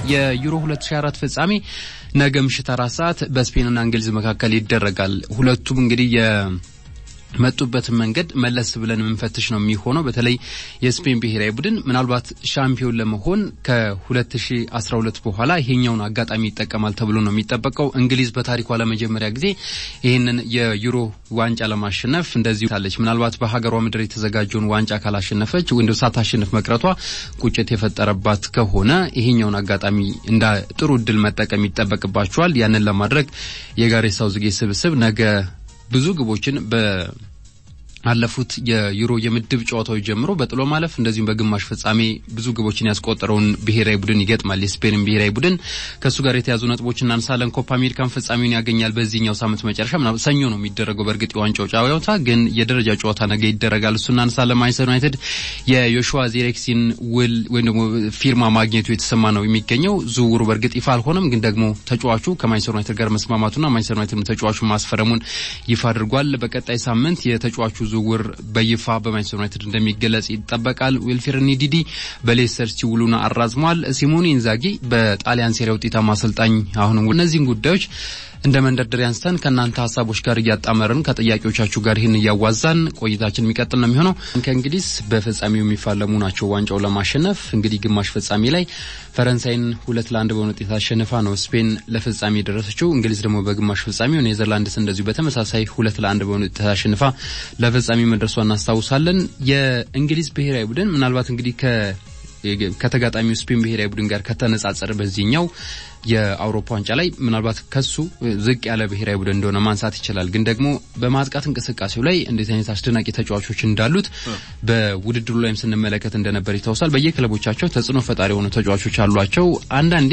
የዩሮ 2024 ፍጻሜ ነገ ምሽት አራት ሰዓት በስፔንና እንግሊዝ መካከል ይደረጋል። ሁለቱም እንግዲህ የመጡበትን መንገድ መለስ ብለን የምንፈትሽ ነው የሚሆነው። በተለይ የስፔን ብሔራዊ ቡድን ምናልባት ሻምፒዮን ለመሆን ከ2012 በኋላ ይሄኛውን አጋጣሚ ይጠቀማል ተብሎ ነው የሚጠበቀው። እንግሊዝ በታሪኳ ለመጀመሪያ ጊዜ ይህንን የዩሮ ዋንጫ ለማሸነፍ እንደዚሁ ታለች። ምናልባት በሀገሯ ምድር የተዘጋጀውን ዋንጫ ካላሸነፈች ወይም ሳታሸንፍ መቅረቷ ቁጭት የፈጠረባት ከሆነ ይሄኛውን አጋጣሚ እንደ ጥሩ እድል መጠቀም ይጠበቅባቸዋል። ያንን ለማድረግ የጋሬት ሳውዝጌት ስብስብ ነገ ብዙ ግቦችን በአለፉት የዩሮ የምድብ ጨዋታዎች ጀምሮ በጥሎ ማለፍ እንደዚሁም በግማሽ ፍጻሜ ብዙ ግቦችን ያስቆጠረውን ብሔራዊ ቡድን ይገጥማል። የስፔንን ብሔራዊ ቡድን ከእሱ ጋር የተያዙ ነጥቦች እናንሳለን። ኮፓ አሜሪካን ፍጻሜውን ያገኛል በዚህኛው ሳምንት መጨረሻ ምናምን ሰኞ ነው የሚደረገው። በእርግጥ የዋንጫው ጨዋታ ግን የደረጃ ጨዋታ ነገ ይደረጋል። እሱ እናንሳለን። ማንቸስተር ዩናይትድ የዮሹዋ ዚሬክሲን ውል ወይም ደግሞ ፊርማ ማግኘቱ የተሰማ ነው የሚገኘው። ዝውውሩ በእርግጥ ይፋ አልሆነም፣ ግን ደግሞ ተጫዋቹ ከማንቸስተር ዩናይትድ ጋር መስማማቱና ማንቸስተር ዩናይትድ ተጫዋቹ ማስፈረሙን ይፋ አድርጓል። በቀጣይ ሳምንት የተጫዋቹ ዝውውር በይፋ በማንቸስተር ዩናይትድ እንደሚገለጽ ይጠበቃል። ዊልፍሬድ ኒዲዲ በሌስተር ሲቲ ውሉን አራዝሟል። ሲሞኔ ኢንዛጊ በጣሊያን ሴሪያ ውጤታማ አሰልጣኝ አሁንም እነዚህን ጉዳዮች እንደ መንደርደሪያ አንስተን ከእናንተ ሀሳቦች ጋር እያጣመርን ከጥያቄዎቻችሁ ጋር ይህን እያዋዛን ቆይታችን የሚቀጥል ነው የሚሆነው። ከእንግሊዝ በፍጻሜው የሚፋለሙ ናቸው ዋንጫው ለማሸነፍ እንግዲህ ግማሽ ፍጻሜ ላይ ፈረንሳይን ሁለት ለአንድ በሆነ ውጤት አሸንፋ ነው ስፔን ለፍጻሜ የደረሰችው። እንግሊዝ ደግሞ በግማሽ ፍጻሜው ኔዘርላንድስ እንደዚሁ በተመሳሳይ ሁለት ለአንድ በሆነ ውጤት አሸንፋ ለፍጻሜ መድረሷ እናስታውሳለን። የእንግሊዝ ብሔራዊ ቡድን ምናልባት እንግዲህ ከ ከተጋጣሚው ስፔን ብሔራዊ ቡድን ጋር ከተነጻጸረ በዚህኛው የአውሮፓ ዋንጫ ላይ ምናልባት ከሱ ዝቅ ያለ ብሔራዊ ቡድን እንደሆነ ማንሳት ይችላል። ግን ደግሞ በማጥቃት እንቅስቃሴው ላይ እንዴት አይነት አስደናቂ ተጫዋቾች እንዳሉት በውድድሩ ላይም ስንመለከት እንደነበር ይታወሳል። በየክለቦቻቸው ተጽዕኖ ፈጣሪ የሆኑ ተጫዋቾች አሏቸው። አንዳንዴ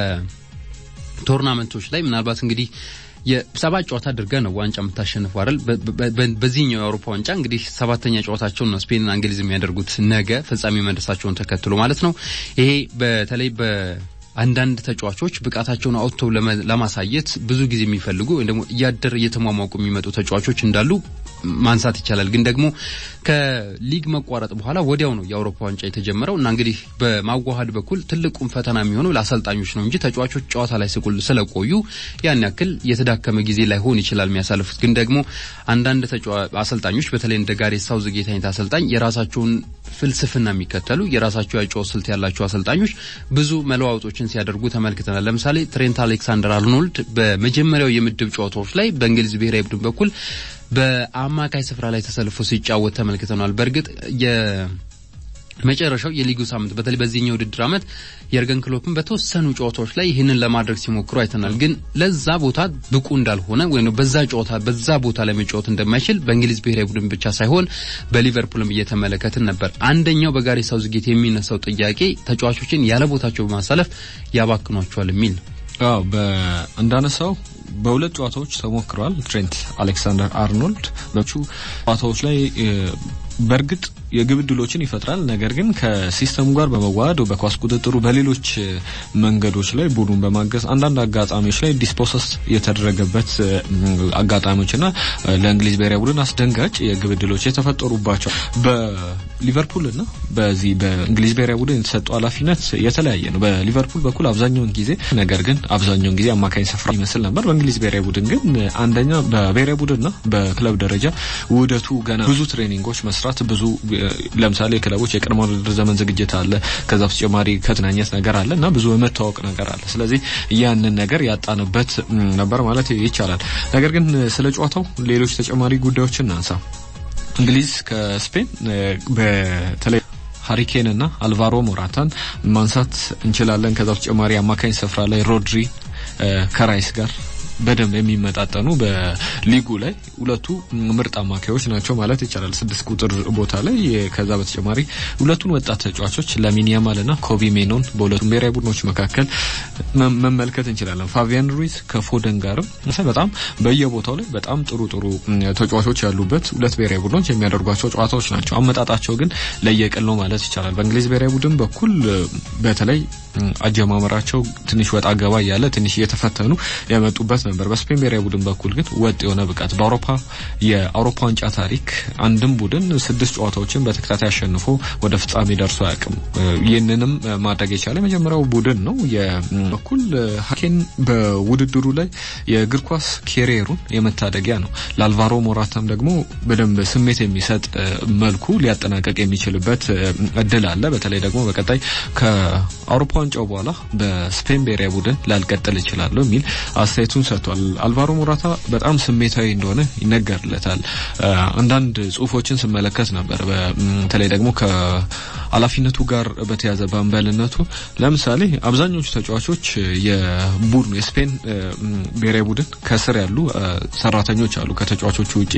የቶርናመንቶች ላይ ምናልባት እንግዲህ የሰባት ጨዋታ አድርገ ነው ዋንጫ የምታሸንፉ አይደል? በዚህኛው የአውሮፓ ዋንጫ እንግዲህ ሰባተኛ ጨዋታቸውን ነው ስፔንና እንግሊዝ የሚያደርጉት ነገ ፍጻሜ መድረሳቸውን ተከትሎ ማለት ነው። ይሄ በተለይ በ አንዳንድ ተጫዋቾች ብቃታቸውን አውጥተው ለማሳየት ብዙ ጊዜ የሚፈልጉ ወይም ደግሞ እያደር እየተሟሟቁ የሚመጡ ተጫዋቾች እንዳሉ ማንሳት ይቻላል። ግን ደግሞ ከሊግ መቋረጥ በኋላ ወዲያው ነው የአውሮፓ ዋንጫ የተጀመረው እና እንግዲህ በማዋሃድ በኩል ትልቁም ፈተና የሚሆነው ለአሰልጣኞች ነው እንጂ ተጫዋቾች ጨዋታ ላይ ስለቆዩ ያን ያክል የተዳከመ ጊዜ ላይሆን ይችላል የሚያሳልፉት። ግን ደግሞ አንዳንድ አሰልጣኞች በተለይ እንደ ጋሬት ሳውዝጌት አይነት አሰልጣኝ የራሳቸውን ፍልስፍና የሚከተሉ የራሳቸው ያጨዋወት ስልት ያላቸው አሰልጣኞች ብዙ መለዋወጦችን ሲያደርጉ ተመልክተናል። ለምሳሌ ትሬንት አሌክሳንደር አርኖልድ በመጀመሪያው የምድብ ጨዋታዎች ላይ በእንግሊዝ ብሔራዊ ቡድን በኩል በአማካይ ስፍራ ላይ ተሰልፎ ሲጫወት ተመልክተናል። በእርግጥ የመጨረሻው የሊጉ ሳምንት በተለይ በዚህኛው ውድድር ዓመት የርገን ክሎፕን በተወሰኑ ጨዋታዎች ላይ ይህንን ለማድረግ ሲሞክሩ አይተናል። ግን ለዛ ቦታ ብቁ እንዳልሆነ ወይም በዛ ጨዋታ በዛ ቦታ ላይ መጫወት እንደማይችል በእንግሊዝ ብሔራዊ ቡድን ብቻ ሳይሆን በሊቨርፑልም እየተመለከትን ነበር። አንደኛው በጋሬት ሳውዝጌት የሚነሳው ጥያቄ ተጫዋቾችን ያለ ቦታቸው በማሳለፍ ያባክኗቸዋል የሚል ነው። አዎ እንዳነሳው በሁለት ጨዋታዎች ተሞክረዋል። ትሬንት አሌክሳንደር አርኖልድ በቹ ጨዋታዎች ላይ በእርግጥ የግብ ዕድሎችን ይፈጥራል። ነገር ግን ከሲስተሙ ጋር በመዋሃድ በኳስ ቁጥጥሩ፣ በሌሎች መንገዶች ላይ ቡድኑን በማገዝ አንዳንድ አጋጣሚዎች ላይ ዲስፖሰስ የተደረገበት አጋጣሚዎችና ለእንግሊዝ ብሔራዊ ቡድን አስደንጋጭ የግብ ዕድሎች የተፈጠሩባቸው በሊቨርፑልና በዚህ በእንግሊዝ ብሔራዊ ቡድን የተሰጠው ኃላፊነት የተለያየ ነው። በሊቨርፑል በኩል አብዛኛውን ጊዜ ነገር ግን አብዛኛውን ጊዜ አማካኝ ስፍራ ይመስል ነበር። በእንግሊዝ ብሔራዊ ቡድን ግን አንደኛ በብሔራዊ ቡድንና በክለብ ደረጃ ውህደቱ ገና ብዙ ትሬኒንጎች መስራት ብዙ ለምሳሌ ክለቦች የቅድመ ውድድር ዘመን ዝግጅት አለ። ከዛ በተጨማሪ ከትናኘት ነገር አለ እና ብዙ የመታወቅ ነገር አለ። ስለዚህ ያንን ነገር ያጣንበት ነበር ማለት ይቻላል። ነገር ግን ስለ ጨዋታው ሌሎች ተጨማሪ ጉዳዮችን እናንሳ። እንግሊዝ ከስፔን በተለይ ሀሪኬን እና አልቫሮ ሞራታን ማንሳት እንችላለን። ከዛ በተጨማሪ አማካኝ ስፍራ ላይ ሮድሪ ከራይስ ጋር በደንብ የሚመጣጠኑ በሊጉ ላይ ሁለቱ ምርጥ አማካዮች ናቸው ማለት ይቻላል። ስድስት ቁጥር ቦታ ላይ ከዛ በተጨማሪ ሁለቱን ወጣት ተጫዋቾች ላሚን ያማል እና ኮቢ ሜኖን በሁለቱም ብሔራዊ ቡድኖች መካከል መመልከት እንችላለን። ፋቢያን ሩይዝ ከፎደን ጋርም በጣም በየቦታው ላይ በጣም ጥሩ ጥሩ ተጫዋቾች ያሉበት ሁለት ብሔራዊ ቡድኖች የሚያደርጓቸው ጨዋታዎች ናቸው። አመጣጣቸው ግን ለየቅል ነው ማለት ይቻላል። በእንግሊዝ ብሔራዊ ቡድን በኩል በተለይ አጀማመራቸው ትንሽ ወጣ ገባ እያለ ትንሽ እየተፈተኑ የመጡበት ነበር። በስፔን ብሔራዊ ቡድን በኩል ግን ወጥ የሆነ ብቃት በአውሮፓ የአውሮፓ ዋንጫ ታሪክ አንድም ቡድን ስድስት ጨዋታዎችን በተከታታይ አሸንፎ ወደ ፍጻሜ ደርሶ አያውቅም። ይህንንም ማድረግ የቻለ የመጀመሪያው ቡድን ነው። የበኩል ሀኬን በውድድሩ ላይ የእግር ኳስ ኬሪየሩን የመታደጊያ ነው። ለአልቫሮ ሞራታም ደግሞ በደንብ ስሜት የሚሰጥ መልኩ ሊያጠናቀቅ የሚችልበት እድል አለ። በተለይ ደግሞ በቀጣይ ከአውሮፓ ዋንጫው በኋላ በስፔን ብሔራዊ ቡድን ላልቀጥል እችላለሁ የሚል አስተያየቱን ሰጥቷል። አልቫሮ ሞራታ በጣም ስሜታዊ እንደሆነ ይነገርለታል። አንዳንድ ጽሁፎችን ስመለከት ነበር። በተለይ ደግሞ ከኃላፊነቱ ጋር በተያዘ በአምበልነቱ ለምሳሌ አብዛኞቹ ተጫዋቾች የቡድኑ የስፔን ብሔራዊ ቡድን ከስር ያሉ ሰራተኞች አሉ ከተጫዋቾቹ ውጪ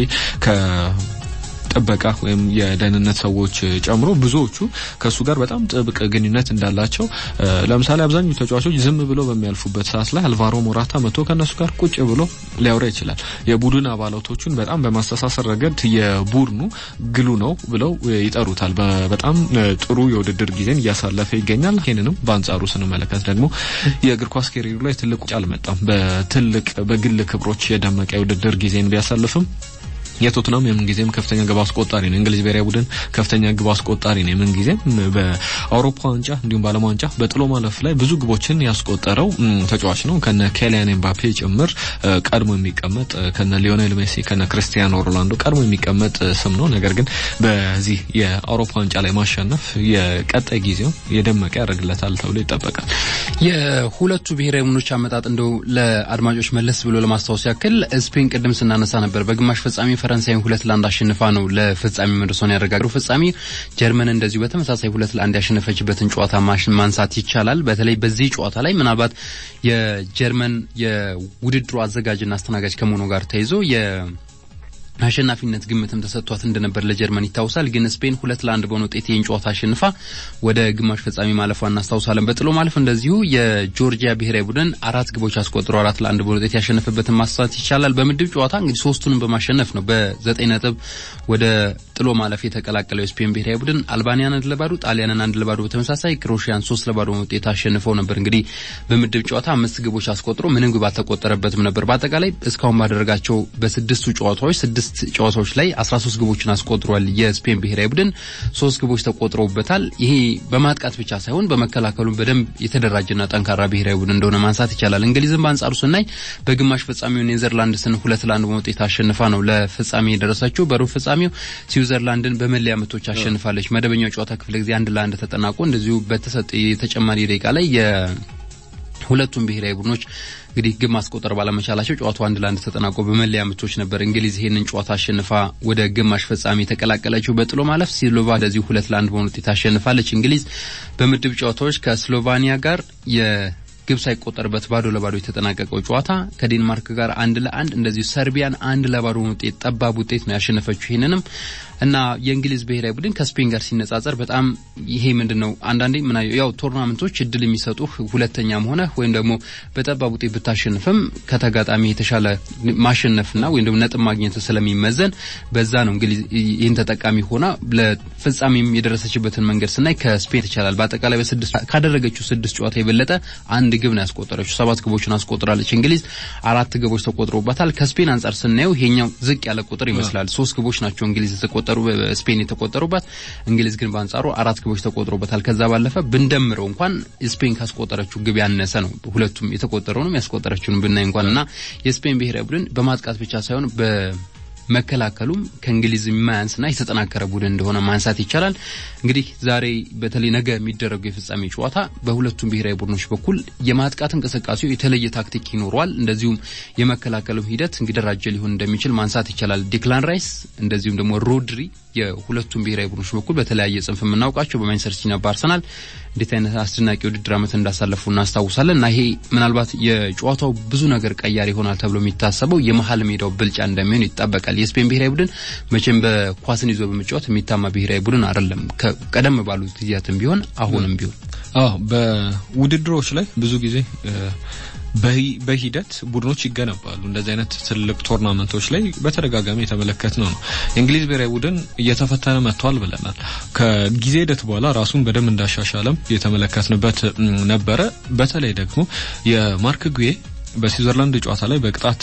ጥበቃ ወይም የደህንነት ሰዎች ጨምሮ ብዙዎቹ ከእሱ ጋር በጣም ጥብቅ ግንኙነት እንዳላቸው ለምሳሌ አብዛኞቹ ተጫዋቾች ዝም ብለው በሚያልፉበት ሰዓት ላይ አልቫሮ ሞራታ መጥቶ ከእነሱ ጋር ቁጭ ብሎ ሊያወራ ይችላል። የቡድን አባላቶቹን በጣም በማስተሳሰር ረገድ የቡድኑ ግሉ ነው ብለው ይጠሩታል። በጣም ጥሩ የውድድር ጊዜን እያሳለፈ ይገኛል። ይህንንም በአንጻሩ ስንመለከት ደግሞ የእግር ኳስ ኬሪሩ ላይ ትልቅ ውጭ አልመጣም። በትልቅ በግል ክብሮች የደመቀ የውድድር ጊዜን ቢያሳልፍም የቶትናም የምን ጊዜም ከፍተኛ ግብ አስቆጣሪ ነው። እንግሊዝ ብሔራዊ ቡድን ከፍተኛ ግብ አስቆጣሪ ነው። የምን ጊዜም በአውሮፓ ዋንጫ እንዲሁም በዓለም ዋንጫ በጥሎ ማለፍ ላይ ብዙ ግቦችን ያስቆጠረው ተጫዋች ነው። ከነ ኬሊያን ኤምባፔ ጭምር ቀድሞ የሚቀመጥ ከነ ሊዮኔል ሜሲ ከነ ክርስቲያኖ ሮናልዶ ቀድሞ የሚቀመጥ ስም ነው። ነገር ግን በዚህ የአውሮፓ ዋንጫ ላይ ማሸነፍ የቀጣይ ጊዜው የደመቀ ያደርግለታል ተብሎ ይጠበቃል። የሁለቱ ብሔራዊ ቡድኖች አመጣጥ እንደው ለአድማጮች መለስ ብሎ ለማስታወስ ያክል ስፔን ቅድም ስናነሳ ነበር በግማሽ ፍጻሜ ፈረንሳይን ሁለት ለአንድ አሸንፋ ነው ለፍጻሜ መድረሷን ያረጋገጠው። ፍጻሜ ጀርመን እንደዚሁ በተመሳሳይ ሁለት ለአንድ ያሸነፈችበትን ጨዋታ ማንሳት ይቻላል። በተለይ በዚህ ጨዋታ ላይ ምናልባት የጀርመን የውድድሩ አዘጋጅና አስተናጋጅ ከመሆኑ ጋር ተይዞ አሸናፊነት ግምትም ተሰጥቷት እንደነበር ለጀርመን ይታወሳል። ግን ስፔን ሁለት ለአንድ በሆነ ውጤት ይህን ጨዋታ አሸንፋ ወደ ግማሽ ፍጻሜ ማለፏ እናስታውሳለን። በጥሎ ማለፍ እንደዚሁ የጆርጂያ ብሔራዊ ቡድን አራት ግቦች አስቆጥሮ አራት ለአንድ በሆነ ውጤት ያሸነፈበትን ማንሳት ይቻላል። በምድብ ጨዋታ እንግዲህ ሶስቱንም በማሸነፍ ነው በዘጠኝ ነጥብ ወደ ጥሎ ማለፍ የተቀላቀለው የስፔን ብሔራዊ ቡድን አልባኒያን አንድ ለባዶ፣ ጣሊያንን አንድ ለባዶ በተመሳሳይ ክሮሺያን ሶስት ለባዶ ውጤት አሸንፈው ነበር። እንግዲህ በምድብ ጨዋታ አምስት ግቦች አስቆጥሮ ምንም ግብ አልተቆጠረበትም ነበር። በአጠቃላይ እስካሁን ባደረጋቸው በስድስቱ ጨዋታዎች ስድስት ጨዋታዎች ላይ 13 ግቦችን አስቆጥሯል። የስፔን ብሔራዊ ቡድን ሶስት ግቦች ተቆጥረውበታል። ይሄ በማጥቃት ብቻ ሳይሆን በመከላከሉ በደንብ የተደራጀና ጠንካራ ብሔራዊ ቡድን እንደሆነ ማንሳት ይቻላል። እንግሊዝም በአንጻሩ ስናይ በግማሽ ፍጻሜው ኔዘርላንድስን ሁለት ለአንድ በውጤት አሸንፋ ነው ለፍጻሜ የደረሰችው። በሩብ ፍጻሜው ስዊዘርላንድን በመለያ ምቶች አሸንፋለች። መደበኛው ጨዋታ ክፍለ ጊዜ አንድ ለአንድ ተጠናቆ እንደዚሁ በተሰጠ የተጨማሪ ደቂቃ ላይ ሁለቱም ብሔራዊ ቡድኖች እንግዲህ ግብ ማስቆጠር ባለመቻላቸው ጨዋታው አንድ ለአንድ ተጠናቆ በመለያ ምቶች ነበር እንግሊዝ ይሄንን ጨዋታ አሸንፋ ወደ ግማሽ ፍጻሜ የተቀላቀለችው። በጥሎ ማለፍ ስሎቫ እንደዚሁ ሁለት ለአንድ በሆነ ውጤት አሸንፋለች። እንግሊዝ በምድብ ጨዋታዎች ከስሎቫኒያ ጋር የግብ ሳይቆጠርበት ባዶ ለባዶ የተጠናቀቀው ጨዋታ ከዴንማርክ ጋር አንድ ለአንድ እንደዚሁ ሰርቢያን አንድ ለባዶ ውጤት ጠባብ ውጤት ነው ያሸነፈችው። ይህንንም እና የእንግሊዝ ብሔራዊ ቡድን ከስፔን ጋር ሲነጻጸር በጣም ይሄ ምንድን ነው አንዳንዴ ምን ያው ቶርናመንቶች እድል የሚሰጡ ሁለተኛም ሆነ ወይም ደግሞ በጠባብ ውጤት ብታሸንፍም ከተጋጣሚ የተሻለ ማሸነፍና ወይም ደግሞ ነጥብ ማግኘት ስለሚመዘን በዛ ነው እንግሊዝ ይህን ተጠቃሚ ሆና ለፍጻሜም የደረሰችበትን መንገድ ስናይ ከስፔን ይቻላል። በአጠቃላይ በስድስት ካደረገችው ስድስት ጨዋታ የበለጠ አንድ ግብ ነው ያስቆጠረችው። ሰባት ግቦችን አስቆጥራለች። እንግሊዝ አራት ግቦች ተቆጥሮባታል። ከስፔን አንጻር ስናየው ይሄኛው ዝቅ ያለ ቁጥር ይመስላል። ሶስት ግቦች ናቸው እንግሊዝ የተቆጠሩ ስፔን የተቆጠሩባት እንግሊዝ ግን በአንጻሩ አራት ግቦች ተቆጥሮበታል። ከዛ ባለፈ ብንደምረው እንኳን ስፔን ካስቆጠረችው ግብ ያነሰ ነው። ሁለቱም የተቆጠረውንም ያስቆጠረችውን ብናይ እንኳን እና የስፔን ብሔራዊ ቡድን በማጥቃት ብቻ ሳይሆን በመከላከሉም ከእንግሊዝ የማያንስና የተጠናከረ ቡድን እንደሆነ ማንሳት ይቻላል። እንግዲህ ዛሬ በተለይ ነገ የሚደረገው የፍጻሜ ጨዋታ በሁለቱም ብሔራዊ ቡድኖች በኩል የማጥቃት እንቅስቃሴው የተለየ ታክቲክ ይኖረዋል። እንደዚሁም የመከላከሉም ሂደት እንዲደራጀ ሊሆን እንደሚችል ማንሳት ይቻላል። ዲክላን ራይስ እንደዚሁም ደግሞ ሮድሪ የሁለቱም ብሔራዊ ቡድኖች በኩል በተለያየ ጽንፍ የምናውቃቸው በማንቸስተር ሲቲና በአርሰናል እንዴት አይነት አስደናቂ ውድድር ዓመት እንዳሳለፉ እናስታውሳለን እና ይሄ ምናልባት የጨዋታው ብዙ ነገር ቀያሪ ይሆናል ተብሎ የሚታሰበው የመሀል ሜዳው ብልጫ እንደሚሆን ይጠበቃል። የስፔን ብሔራዊ ቡድን መቼም በኳስን ይዞ በመጫወት የሚታማ ብሔራዊ ቡድን አይደለም። ቀደም ባሉት ጊዜያትም ቢሆን አሁንም ቢሆን አዎ በውድድሮች ላይ ብዙ ጊዜ በሂደት ቡድኖች ይገነባሉ። እንደዚህ አይነት ትልቅ ቶርናመንቶች ላይ በተደጋጋሚ የተመለከት ነው ነው የእንግሊዝ ብሔራዊ ቡድን እየተፈተነ መጥቷል ብለናል። ከጊዜ ሂደት በኋላ ራሱን በደንብ እንዳሻሻለም የተመለከትንበት ነበረ። በተለይ ደግሞ የማርክ ጉዬ በስዊዘርላንድ ጨዋታ ላይ በቅጣት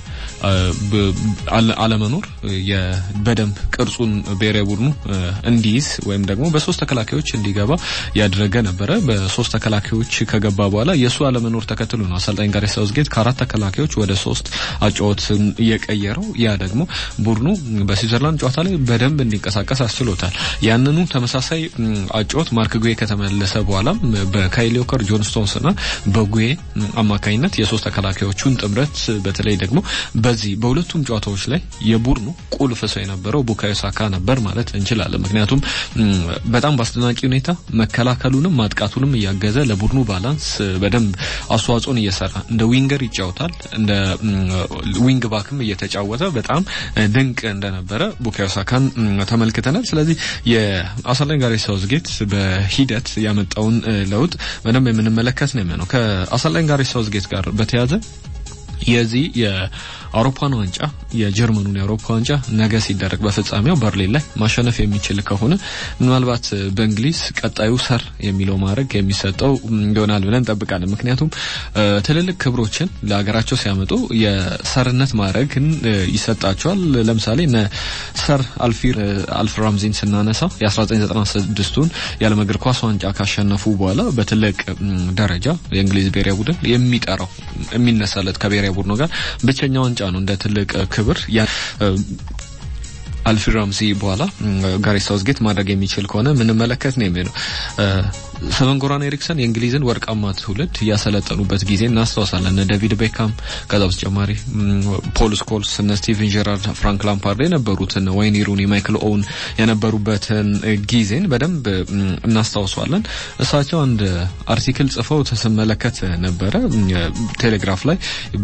አለመኖር በደንብ ቅርጹን ብሔራዊ ቡድኑ እንዲይዝ ወይም ደግሞ በሶስት ተከላካዮች እንዲገባ ያደረገ ነበረ። በሶስት ተከላካዮች ከገባ በኋላ የእሱ አለመኖር ተከትሎ ነው አሰልጣኝ ጋሬት ሳውዝጌት ከአራት ተከላካዮች ወደ ሶስት አጫወትን እየቀየረው። ያ ደግሞ ቡድኑ በስዊዘርላንድ ጨዋታ ላይ በደንብ እንዲንቀሳቀስ አስችሎታል። ያንኑ ተመሳሳይ አጫወት ማርክ ጉዌ ከተመለሰ በኋላ በካይሊ ዎከር፣ ጆን ስቶንስና በጉዌ አማካኝነት የሶስት ተከላካዮቹን ጥምረት በተለይ ደግሞ በዚህ በሁለቱም ጨዋታዎች ላይ የቡድኑ ቁልፍ ሰው የነበረው ቡካዮ ሳካ ነበር ማለት እንችላለን። ምክንያቱም በጣም በአስደናቂ ሁኔታ መከላከሉንም ማጥቃቱንም እያገዘ ለቡድኑ ባላንስ በደንብ አስተዋጽኦን እየሰራ እንደ ዊንገር ይጫወታል። እንደ ዊንግ ባክም እየተጫወተ በጣም ድንቅ እንደነበረ ቡካዮ ሳካን ተመልክተናል። ስለዚህ የአሰልጣኝ ጋሬት ሳውዝጌት በሂደት ያመጣውን ለውጥ በደንብ የምንመለከት ነው የሚሆነው። ከአሰልጣኝ ጋሬት ሳውዝጌት ጋር በተያያዘ የዚህ የአውሮፓን ዋንጫ የጀርመኑን የአውሮፓ ዋንጫ ነገ ሲደረግ በፍጻሜው በርሊን ላይ ማሸነፍ የሚችል ከሆነ ምናልባት በእንግሊዝ ቀጣዩ ሰር የሚለው ማድረግ የሚሰጠው ይሆናል ብለን እንጠብቃለን። ምክንያቱም ትልልቅ ክብሮችን ለሀገራቸው ሲያመጡ የሰርነት ማድረግን ይሰጣቸዋል። ለምሳሌ እነ ሰር አልፊር አልፍ ራምዚን ስናነሳ የ1996ቱን የዓለም እግር ኳስ ዋንጫ ካሸነፉ በኋላ በትልቅ ደረጃ የእንግሊዝ ብሔራዊ ቡድን የሚጠራው የሚነሳለት ከብሔራዊ ቡድኑ ጋር ብቸኛ ዋንጫ ነው እንደ ትልቅ ክብር አልፊ ራምዚ በኋላ ጋሬት ሳውዝጌት ማድረግ የሚችል ከሆነ ምንመለከት ነው የሚለው ሰቨን ጎራን ኤሪክሰን የእንግሊዝን ወርቃማ ትውልድ ያሰለጠኑበት ጊዜ እናስታውሳለን። እነ ዴቪድ ቤካም ከዛ በተጨማሪ ፖል ስኮልስ፣ እነ ስቲቨን ጀራርድ፣ ፍራንክ ላምፓርድ የነበሩትን ዋይኒ ሩኒ፣ ማይክል ኦውን የነበሩበትን ጊዜን በደንብ እናስታውሷለን። እሳቸው አንድ አርቲክል ጽፈው ስመለከት ነበረ ቴሌግራፍ ላይ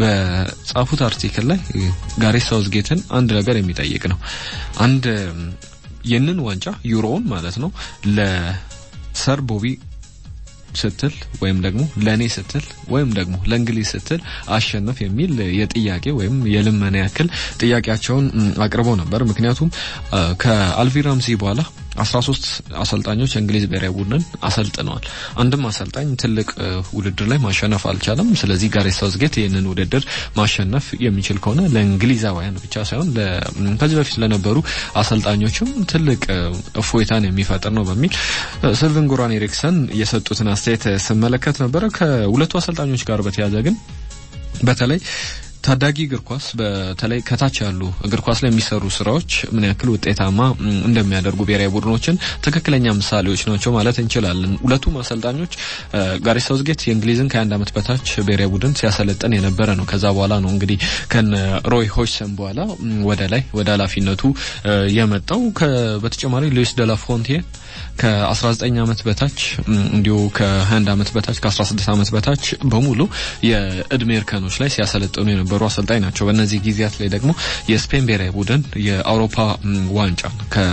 በጻፉት አርቲክል ላይ ጋሬት ሳውዝጌትን አንድ ነገር የሚጠይቅ ነው። አንድ ይህንን ዋንጫ ዩሮውን ማለት ነው ለ ሰር ቦቢ ስትል ወይም ደግሞ ለእኔ ስትል ወይም ደግሞ ለእንግሊዝ ስትል አሸነፍ የሚል የጥያቄ ወይም የልመና ያክል ጥያቄያቸውን አቅርበው ነበር። ምክንያቱም ከአልቪ ራምዚ በኋላ አስራ ሶስት አሰልጣኞች የእንግሊዝ ብሔራዊ ቡድንን አሰልጥነዋል። አንድም አሰልጣኝ ትልቅ ውድድር ላይ ማሸነፍ አልቻለም። ስለዚህ ጋሬት ሳውዝጌት ይህንን ውድድር ማሸነፍ የሚችል ከሆነ ለእንግሊዛውያን ብቻ ሳይሆን ከዚህ በፊት ለነበሩ አሰልጣኞችም ትልቅ እፎይታን የሚፈጥር ነው በሚል ስልቨን ጎራን ኤሪክሰን የሰጡትን አስተያየት ስመለከት ነበረ። ከሁለቱ አሰልጣኞች ጋር በተያያዘ ግን በተለይ ታዳጊ እግር ኳስ በተለይ ከታች ያሉ እግር ኳስ ላይ የሚሰሩ ስራዎች ምን ያክል ውጤታማ እንደሚያደርጉ ብሔራዊ ቡድኖችን ትክክለኛ ምሳሌዎች ናቸው ማለት እንችላለን። ሁለቱም አሰልጣኞች ጋሬት ሳውዝጌት የእንግሊዝን ከአንድ ዓመት በታች ብሔራዊ ቡድን ሲያሰለጥን የነበረ ነው። ከዛ በኋላ ነው እንግዲህ ከነ ሮይ ሆችሰን በኋላ ወደ ላይ ወደ ኃላፊነቱ የመጣው። በተጨማሪ ሉዊስ ደላፎንቴን ከ19 ዓመት በታች እንዲሁ ከ21 ዓመት በታች ከ16 ዓመት በታች በሙሉ የእድሜ እርከኖች ላይ ሲያሰለጥኑ የነበሩ አሰልጣኝ ናቸው። በእነዚህ ጊዜያት ላይ ደግሞ የስፔን ብሔራዊ ቡድን የአውሮፓ ዋንጫ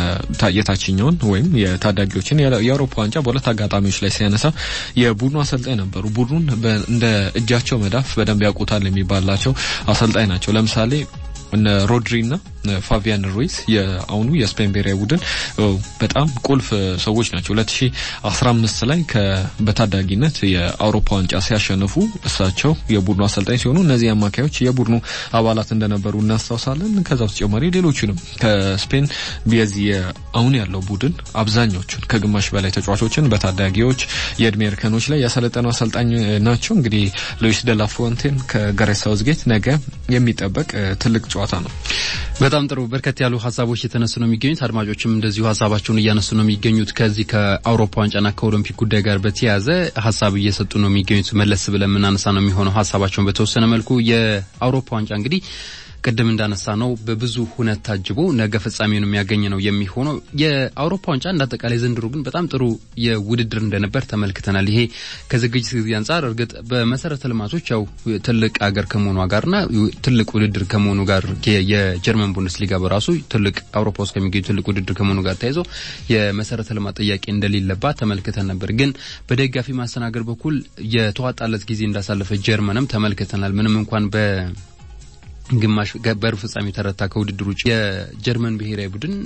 የታችኛውን ወይም የታዳጊዎችን የአውሮፓ ዋንጫ በሁለት አጋጣሚዎች ላይ ሲያነሳ የቡድኑ አሰልጣኝ ነበሩ። ቡድኑን እንደ እጃቸው መዳፍ በደንብ ያውቁታል የሚባላቸው አሰልጣኝ ናቸው። ለምሳሌ እነ ሮድሪና ፋቢያን ሩይስ የአሁኑ የስፔን ብሔራዊ ቡድን በጣም ቁልፍ ሰዎች ናቸው። 2015 ላይ በታዳጊነት የአውሮፓ ዋንጫ ሲያሸንፉ እሳቸው የቡድኑ አሰልጣኝ ሲሆኑ እነዚህ አማካዮች የቡድኑ አባላት እንደነበሩ እናስታውሳለን። ከዛ በተጨማሪ ሌሎቹንም ከስፔን የዚህ አሁን ያለው ቡድን አብዛኞቹን ከግማሽ በላይ ተጫዋቾችን በታዳጊዎች የእድሜ እርከኖች ላይ ያሰለጠኑ አሰልጣኝ ናቸው። እንግዲህ ሉዊስ ደላፎንቴን ከጋሬት ሳውዝጌት ነገ የሚጠበቅ ትልቅ ጨዋታ ነው። በጣም ጥሩ። በርከት ያሉ ሀሳቦች የተነሱ ነው የሚገኙት። አድማጮችም እንደዚሁ ሀሳባቸውን እያነሱ ነው የሚገኙት። ከዚህ ከአውሮፓ ዋንጫና ከኦሎምፒክ ጉዳይ ጋር በተያያዘ ሀሳብ እየሰጡ ነው የሚገኙት። መለስ ብለን የምናነሳ ነው የሚሆነው ሀሳባቸውን በተወሰነ መልኩ የአውሮፓ ዋንጫ እንግዲህ ቅድም እንዳነሳ ነው በብዙ ሁነት ታጅቦ ነገ ፍጻሜውን የሚያገኝ ነው የሚሆነው። የአውሮፓ ዋንጫ እንደ አጠቃላይ ዘንድሮ ግን በጣም ጥሩ የውድድር እንደነበር ተመልክተናል። ይሄ ከዝግጅት ጊዜ አንጻር እርግጥ በመሰረተ ልማቶች ያው ትልቅ አገር ከመሆኗ ጋርና ትልቅ ውድድር ከመሆኑ ጋር የጀርመን ቡንደስሊጋ በራሱ ትልቅ አውሮፓ ውስጥ ከሚገኙ ትልቅ ውድድር ከመሆኑ ጋር ተያይዞ የመሰረተ ልማት ጥያቄ እንደሌለባት ተመልክተን ነበር። ግን በደጋፊ ማስተናገድ በኩል የተዋጣለት ጊዜ እንዳሳለፈ ጀርመንም ተመልክተናል። ምንም እንኳን በ ግማሽ በሩብ ፍጻሜ ተረታ ከውድድር ውጭ የጀርመን ብሔራዊ ቡድን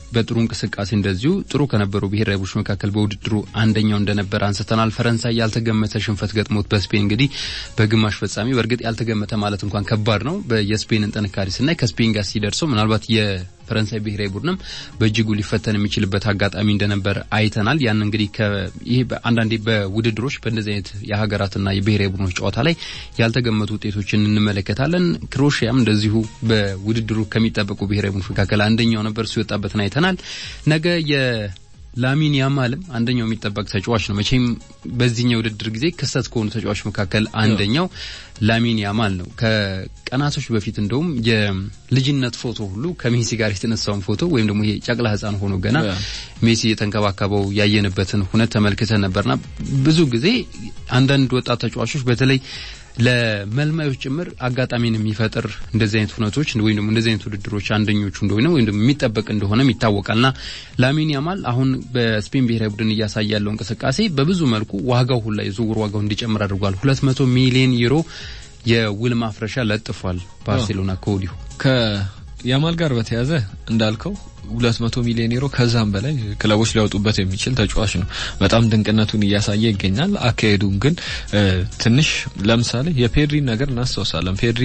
በጥሩ እንቅስቃሴ እንደዚሁ ጥሩ ከነበሩ ብሔራዊ ቡድኖች መካከል በውድድሩ አንደኛው እንደነበር አንስተናል። ፈረንሳይ ያልተገመተ ሽንፈት ገጥሞት በስፔን እንግዲህ በግማሽ ፍጻሜ በእርግጥ ያልተገመተ ማለት እንኳን ከባድ ነው። የስፔንን ጥንካሬ ስናይ ከስፔን ጋር ሲደርሰው ምናልባት የፈረንሳይ ብሔራዊ ቡድንም በእጅጉ ሊፈተን የሚችልበት አጋጣሚ እንደነበር አይተናል። ያን እንግዲህ ይህ አንዳንዴ በውድድሮች በእንደዚህ አይነት የሀገራትና የብሔራዊ ቡድኖች ጨዋታ ላይ ያልተገመቱ ውጤቶችን እንመለከታለን። ክሮሽያም እንደዚሁ በውድድሩ ከሚጠበቁ ብሔራዊ ቡድኖች መካከል አንደኛው ነበር። እሱ የወጣበትን አይተናል። ነገ የላሚን ያማልም አንደኛው የሚጠበቅ ተጫዋች ነው። መቼም በዚህኛው ውድድር ጊዜ ክስተት ከሆኑ ተጫዋች መካከል አንደኛው ላሚን ያማል ነው። ከቀናቶች በፊት እንደውም የልጅነት ፎቶ ሁሉ ከሜሲ ጋር የተነሳውን ፎቶ ወይም ደግሞ ይሄ ጨቅላ ሕፃን ሆኖ ገና ሜሲ የተንከባከበው ያየንበትን ሁነት ተመልክተን ነበርና ብዙ ጊዜ አንዳንድ ወጣት ተጫዋቾች በተለይ ለመልማዮች ጭምር አጋጣሚን የሚፈጥር እንደዚህ አይነት ሁነቶች ወይም ደግሞ እንደዚህ አይነት ውድድሮች አንደኞቹ እንደሆነ ወይም ደግሞ የሚጠበቅ እንደሆነም ይታወቃልና ላሚን ያማል አሁን በስፔን ብሔራዊ ቡድን እያሳየ ያለው እንቅስቃሴ በብዙ መልኩ ዋጋው ሁላ የዝውውር ዋጋው እንዲጨምር አድርጓል። ሁለት መቶ ሚሊዮን ዩሮ የውል ማፍረሻ ለጥፏል ባርሴሎና ከወዲሁ ከያማል ጋር በተያያዘ እንዳልከው ሁለት መቶ ሚሊዮን ዩሮ ከዛም በላይ ክለቦች ሊያወጡበት የሚችል ተጫዋች ነው። በጣም ድንቅነቱን እያሳየ ይገኛል። አካሄዱን ግን ትንሽ ለምሳሌ የፔድሪ ነገር እናስታውሳለን። ፔድሪ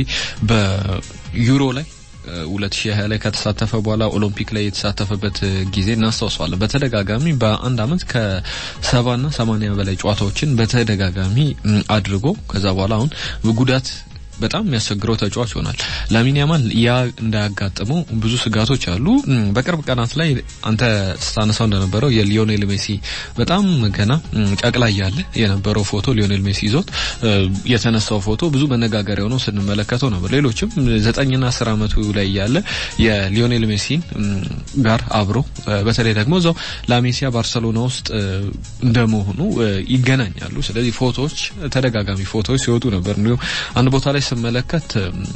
በዩሮ ላይ 2020 ላይ ከተሳተፈ በኋላ ኦሎምፒክ ላይ የተሳተፈበት ጊዜ እናስታውሰዋለን። በተደጋጋሚ በአንድ አመት ከሰባና ሰማኒያ በላይ ጨዋታዎችን በተደጋጋሚ አድርጎ ከዛ በኋላ አሁን ጉዳት በጣም የሚያስቸግረው ተጫዋች ይሆናል። ላሚን ያማል ያ እንዳያጋጥመው ብዙ ስጋቶች አሉ። በቅርብ ቀናት ላይ አንተ ስታነሳው እንደነበረው የሊዮኔል ሜሲ በጣም ገና ጨቅላ እያለ የነበረው ፎቶ ሊዮኔል ሜሲ ይዞት የተነሳው ፎቶ ብዙ መነጋገሪያ ሆኖ ስንመለከተው ነበር። ሌሎችም ዘጠኝና አስር አመቱ ላይ እያለ የሊዮኔል ሜሲን ጋር አብሮ በተለይ ደግሞ እዛው ላሜሲያ ባርሰሎና ውስጥ እንደመሆኑ ይገናኛሉ። ስለዚህ ፎቶዎች ተደጋጋሚ ፎቶዎች ሲወጡ ነበር። እንዲሁም አንድ ቦታ ላይ ስመለከት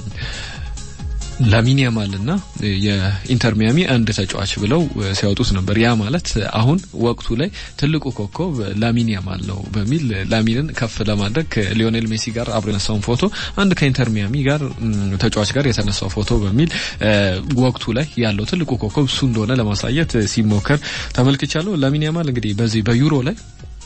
ላሚን ያማልና የኢንተር ሚያሚ አንድ ተጫዋች ብለው ሲያወጡት ነበር። ያ ማለት አሁን ወቅቱ ላይ ትልቁ ኮከብ ላሚን ያማል ነው በሚል ላሚንን ከፍ ለማድረግ ሊዮኔል ሜሲ ጋር አብሮ የነሳውን ፎቶ አንድ ከኢንተር ሚያሚ ጋር ተጫዋች ጋር የተነሳው ፎቶ በሚል ወቅቱ ላይ ያለው ትልቁ ኮከብ እሱ እንደሆነ ለማሳየት ሲሞከር ተመልክቻለሁ። ላሚን ያማል እንግዲህ በዚህ በዩሮ ላይ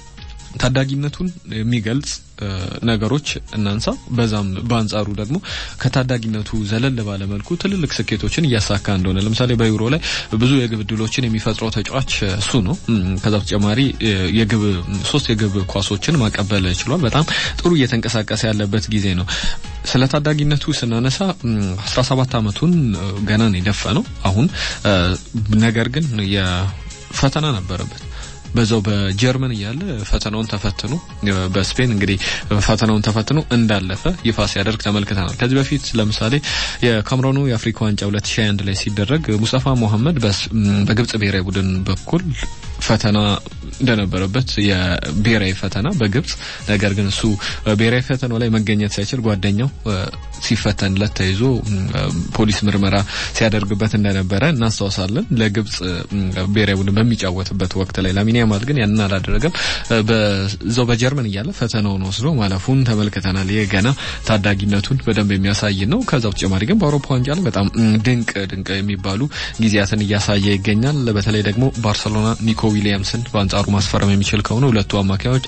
ታዳጊነቱን የሚገልጽ ነገሮች እናንሳ። በዛም በአንጻሩ ደግሞ ከታዳጊነቱ ዘለል ባለ መልኩ ትልልቅ ስኬቶችን እያሳካ እንደሆነ ለምሳሌ በዩሮ ላይ ብዙ የግብ ዕድሎችን የሚፈጥረው ተጫዋች እሱ ነው። ከዛ በተጨማሪ የግብ ሶስት የግብ ኳሶችን ማቀበል ችሏል። በጣም ጥሩ እየተንቀሳቀሰ ያለበት ጊዜ ነው። ስለ ታዳጊነቱ ስናነሳ 17 ዓመቱን ገና ነው የደፈነው አሁን ነገር ግን የፈተና ነበረበት በዛው በጀርመን እያለ ፈተናውን ተፈትኖ በስፔን እንግዲህ ፈተናውን ተፈትኖ እንዳለፈ ይፋ ሲያደርግ ተመልክተናል። ከዚህ በፊት ለምሳሌ የካምሮኑ የአፍሪካ ዋንጫ 2021 ላይ ሲደረግ ሙስጠፋ መሐመድ በግብጽ ብሔራዊ ቡድን በኩል ፈተና እንደነበረበት የብሔራዊ ፈተና በግብጽ ነገር ግን እሱ ብሔራዊ ፈተናው ላይ መገኘት ሳይችል ጓደኛው ሲፈተንለት ተይዞ ፖሊስ ምርመራ ሲያደርግበት እንደነበረ እናስታውሳለን። ለግብጽ ብሔራዊ ቡድን በሚጫወትበት ወቅት ላይ ላሚን ያማል ግን ያንን አላደረገም። በዛው በጀርመን እያለ ፈተናውን ወስዶ ማለፉን ተመልክተናል። ይህ ገና ታዳጊነቱን በደንብ የሚያሳይ ነው። ከዛ በተጨማሪ ግን በአውሮፓ ዋንጫ ላይ በጣም ድንቅ ድንቅ የሚባሉ ጊዜያትን እያሳየ ይገኛል። በተለይ ደግሞ ባርሰሎና ኒኮ ዊሊያምስን በአንጻሩ ማስፈረም የሚችል ከሆነ ሁለቱ አማካዮች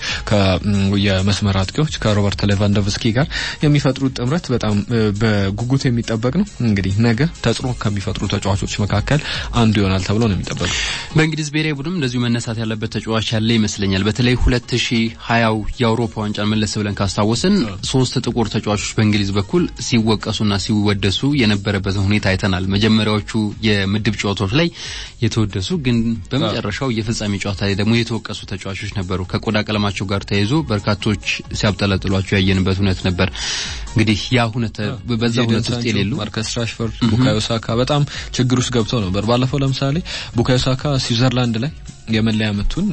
የመስመር አጥቂዎች ከሮበርት ሌቫንዶቭስኪ ጋር የሚፈጥሩት ጥምረት በጣም በጉጉት የሚጠበቅ ነው። እንግዲህ ነገ ተጽዕኖ ከሚፈጥሩ ተጫዋቾች መካከል አንዱ ይሆናል ተብሎ ነው የሚጠበቀው። በእንግሊዝ ብሔራዊ ቡድንም እንደዚሁ መነሳት ያለበት ተጫዋች ያለ ይመስለኛል። በተለይ ሁለት ሺ ሀያው የአውሮፓ ዋንጫን መለስ ብለን ካስታወስን ሶስት ጥቁር ተጫዋቾች በእንግሊዝ በኩል ሲወቀሱና ሲወደሱ የነበረበትን ሁኔታ አይተናል። መጀመሪያዎቹ የምድብ ጨዋታዎች ላይ የተወደሱ ግን በመጨረሻው የፍጻሜ ጨዋታ ላይ ደግሞ የተወቀሱ ተጫዋቾች ነበሩ። ከቆዳ ቀለማቸው ጋር ተያይዞ በርካቶች ሲያብጠለጥሏቸው ያየንበት እውነት ነበር። እንግዲህ ያ ሁነት በዛ ሁነት ውስጥ የሌሉ ማርከስ ራሽፎርድ፣ ቡካዮ ሳካ በጣም ችግር ውስጥ ገብተው ነበር። ባለፈው ለምሳሌ ቡካዮ ሳካ ስዊዘርላንድ ላይ የመለያ ምቱን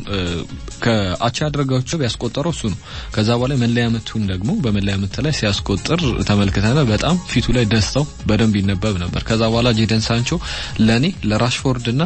ከአቻ ያደረጋቸው ያስቆጠረው እሱ ነው። ከዛ በኋላ የመለያ ምቱን ደግሞ በመለያ ምት ላይ ሲያስቆጥር ተመልክተናል። በጣም ፊቱ ላይ ደስታው በደንብ ይነበብ ነበር። ከዛ በኋላ ጄደን ሳንቾ ለኔ ለራሽፎርድና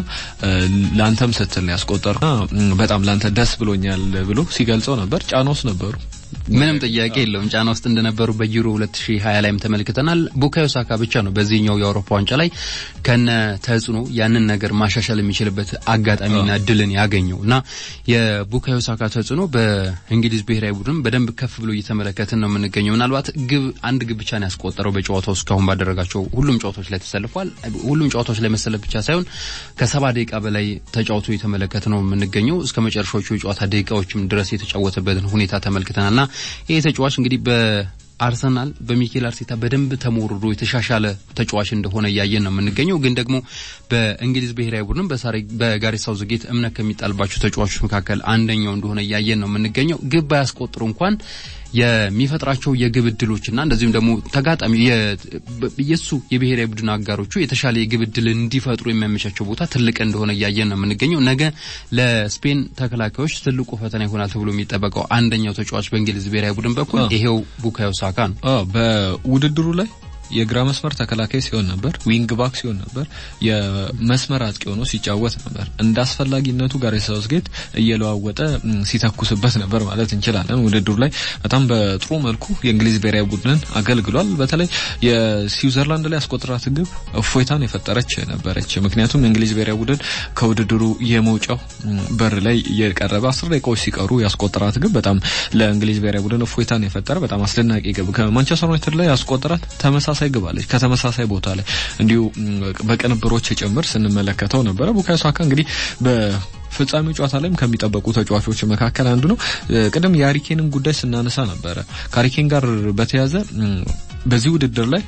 ለአንተም ስትል ያስቆጠርና በጣም ላንተ ደስ ብሎኛል ብሎ ሲገልጸው ነበር። ጫና ውስጥ ነበሩ ምንም ጥያቄ የለውም ጫና ውስጥ እንደነበሩ በዩሮ 2020 ላይም ተመልክተናል። ቡካዮ ሳካ ብቻ ነው በዚህኛው የአውሮፓ ዋንጫ ላይ ከነ ተጽዕኖ ያንን ነገር ማሻሻል የሚችልበት አጋጣሚና እድልን ያገኘው እና የቡካዮ ሳካ ተጽዕኖ በእንግሊዝ ብሔራዊ ቡድን በደንብ ከፍ ብሎ እየተመለከትን ነው የምንገኘው። ምናልባት ግብ አንድ ግብ ብቻ ነው ያስቆጠረው በጨዋታው እስካሁን ባደረጋቸው ሁሉም ጨዋታዎች ላይ ተሰልፏል። ሁሉም ጨዋታዎች ላይ መሰለፍ ብቻ ሳይሆን ከሰባ ደቂቃ በላይ ተጫውቶ የተመለከት ነው የምንገኘው እስከ መጨረሻዎቹ የጨዋታ ደቂቃዎችም ድረስ የተጫወተበትን ሁኔታ ተመልክተናልና ይህ ተጫዋች እንግዲህ በአርሰናል በሚኬል አርቴታ በደንብ ተሞርዶ የተሻሻለ ተጫዋች እንደሆነ እያየን ነው የምንገኘው። ግን ደግሞ በእንግሊዝ ብሔራዊ ቡድን በጋሬት ሳውዝጌት እምነት ከሚጣልባቸው ተጫዋቾች መካከል አንደኛው እንደሆነ እያየን ነው የምንገኘው። ግብ ባያስቆጥሩ እንኳን የሚፈጥራቸው የግብ እድሎችና እንደዚሁም ደግሞ ተጋጣሚ የሱ የብሔራዊ ቡድን አጋሮቹ የተሻለ የግብ እድል እንዲፈጥሩ የሚያመቻቸው ቦታ ትልቅ እንደሆነ እያየን ነው የምንገኘው። ነገ ለስፔን ተከላካዮች ትልቁ ፈተና ይሆናል ተብሎ የሚጠበቀው አንደኛው ተጫዋች በእንግሊዝ ብሔራዊ ቡድን በኩል ይሄው ቡካዮ ሳካ ነው። በውድድሩ ላይ የግራ መስመር ተከላካይ ሲሆን ነበር፣ ዊንግ ባክ ሲሆን ነበር፣ የመስመር አጥቂ ሆኖ ሲጫወት ነበር። እንደ አስፈላጊነቱ ጋሬት ሳውዝጌት እየለዋወጠ ሲተኩስበት ነበር ማለት እንችላለን። ውድድሩ ላይ በጣም በጥሩ መልኩ የእንግሊዝ ብሔራዊ ቡድንን አገልግሏል። በተለይ የስዊዘርላንድ ላይ ያስቆጠራት ግብ እፎይታን የፈጠረች ነበረች። ምክንያቱም የእንግሊዝ ብሔራዊ ቡድን ከውድድሩ የመውጫው በር ላይ የቀረበ አስር ደቂቃዎች ሲቀሩ ያስቆጠራት ግብ በጣም ለእንግሊዝ ብሔራዊ ቡድን እፎይታን የፈጠረ በጣም አስደናቂ ግብ ከማንቸስተር ዩናይትድ ላይ ያስቆጠራት ተመሳሳይ ተመሳሳይ ግብ አለች። ከተመሳሳይ ቦታ ላይ እንዲሁ በቅንብሮች ጭምር ስንመለከተው ነበረ። ቡካዮ ሳካ እንግዲህ በፍጻሜው ጨዋታ ላይም ከሚጠበቁ ተጫዋቾች መካከል አንዱ ነው። ቅድም የሀሪኬንን ጉዳይ ስናነሳ ነበረ። ከሀሪኬን ጋር በተያያዘ በዚህ ውድድር ላይ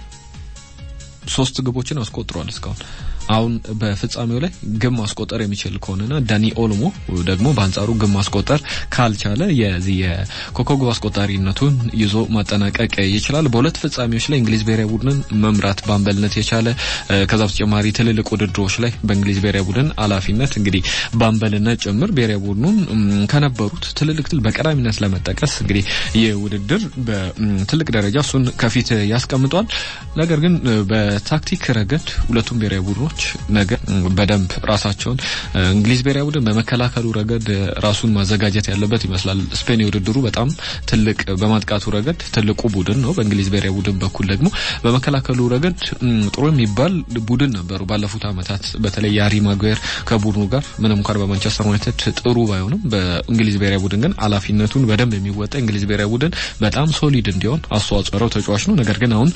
ሶስት ግቦችን አስቆጥሯል እስካሁን አሁን በፍጻሜው ላይ ግብ ማስቆጠር የሚችል ከሆነና ዳኒ ኦልሞ ደግሞ በአንጻሩ ግብ ማስቆጠር ካልቻለ የዚህ የኮከብ ግብ አስቆጣሪነቱን ይዞ ማጠናቀቅ ይችላል። በሁለት ፍጻሜዎች ላይ እንግሊዝ ብሔራዊ ቡድንን መምራት በአምበልነት የቻለ ከዛ በተጨማሪ ትልልቅ ውድድሮች ላይ በእንግሊዝ ብሔራዊ ቡድን ኃላፊነት እንግዲህ በአምበልነት ጭምር ብሔራዊ ቡድኑን ከነበሩት ትልልቅ ትል በቀዳሚነት ለመጠቀስ እንግዲህ ይህ ውድድር በትልቅ ደረጃ እሱን ከፊት ያስቀምጧል። ነገር ግን በታክቲክ ረገድ ሁለቱም ብሔራዊ ቡድኖች ነገ በደንብ ራሳቸውን እንግሊዝ ብሔራዊ ቡድን በመከላከሉ ረገድ ራሱን ማዘጋጀት ያለበት ይመስላል። ስፔን የውድድሩ በጣም ትልቅ በማጥቃቱ ረገድ ትልቁ ቡድን ነው። በእንግሊዝ ብሔራዊ ቡድን በኩል ደግሞ በመከላከሉ ረገድ ጥሩ የሚባል ቡድን ነበሩ ባለፉት ዓመታት በተለይ የሃሪ ማጓየር ከቡድኑ ጋር ምንም እንኳን በማንቸስተር ዩናይትድ ጥሩ ባይሆንም በእንግሊዝ ብሔራዊ ቡድን ግን ኃላፊነቱን በደንብ የሚወጣ እንግሊዝ ብሔራዊ ቡድን በጣም ሶሊድ እንዲሆን አስተዋጽኦ ያለው ተጫዋች ነው። ነገር ግን አሁን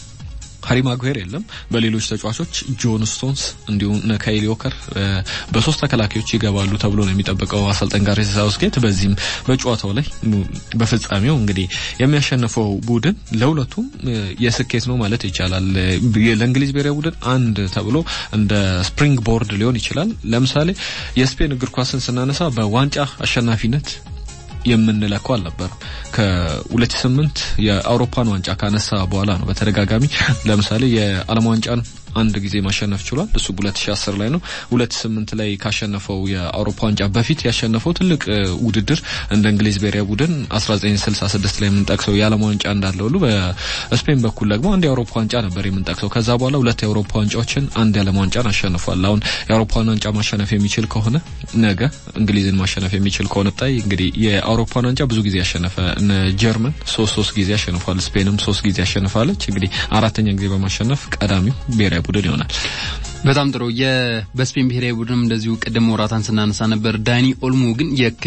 ሃሪ ማጉሄር የለም። በሌሎች ተጫዋቾች ጆን ስቶንስ እንዲሁም ካይሊ ዎከር በሶስት ተከላካዮች ይገባሉ ተብሎ ነው የሚጠበቀው አሰልጣኝ ጋሬት ሳውዝጌት። በዚህም በጨዋታው ላይ በፍጻሜው እንግዲህ የሚያሸንፈው ቡድን ለሁለቱም የስኬት ነው ማለት ይቻላል። ለእንግሊዝ ብሔራዊ ቡድን አንድ ተብሎ እንደ ስፕሪንግ ቦርድ ሊሆን ይችላል። ለምሳሌ የስፔን እግር ኳስን ስናነሳ በዋንጫ አሸናፊነት የምንለካው አልነበረም። ከ2008 የአውሮፓን ዋንጫ ካነሳ በኋላ ነው በተደጋጋሚ ለምሳሌ የዓለም ዋንጫን አንድ ጊዜ ማሸነፍ ችሏል። እሱ 2010 ላይ ነው። 2008 ላይ ካሸነፈው የአውሮፓ ዋንጫ በፊት ያሸነፈው ትልቅ ውድድር እንደ እንግሊዝ ብሔራዊ ቡድን 1966 ላይ የምንጠቅሰው የዓለም ዋንጫ እንዳለ ሁሉ በስፔን በኩል ደግሞ አንድ የአውሮፓ ዋንጫ ነበር የምንጠቅሰው። ከዛ በኋላ ሁለት የአውሮፓ ዋንጫዎችን፣ አንድ የዓለም ዋንጫን አሸንፏል። አሁን የአውሮፓን ዋንጫ ማሸነፍ የሚችል ከሆነ ነገ እንግሊዝን ማሸነፍ የሚችል ከሆነ ጣይ እንግዲህ የአውሮፓን ዋንጫ ብዙ ጊዜ ያሸነፈ እነ ጀርመን ሶስት ሶስት ጊዜ ያሸንፏል። ስፔንም ሶስት ጊዜ ያሸንፋለች። እንግዲህ አራተኛ ጊዜ በማሸነፍ ቀዳሚው ብሔራዊ ቡድን ይሆናል። በጣም ጥሩ። በስፔን ብሔራዊ ቡድንም እንደዚሁ ቅድም ወራታን ስናነሳ ነበር። ዳኒ ኦልሞ ግን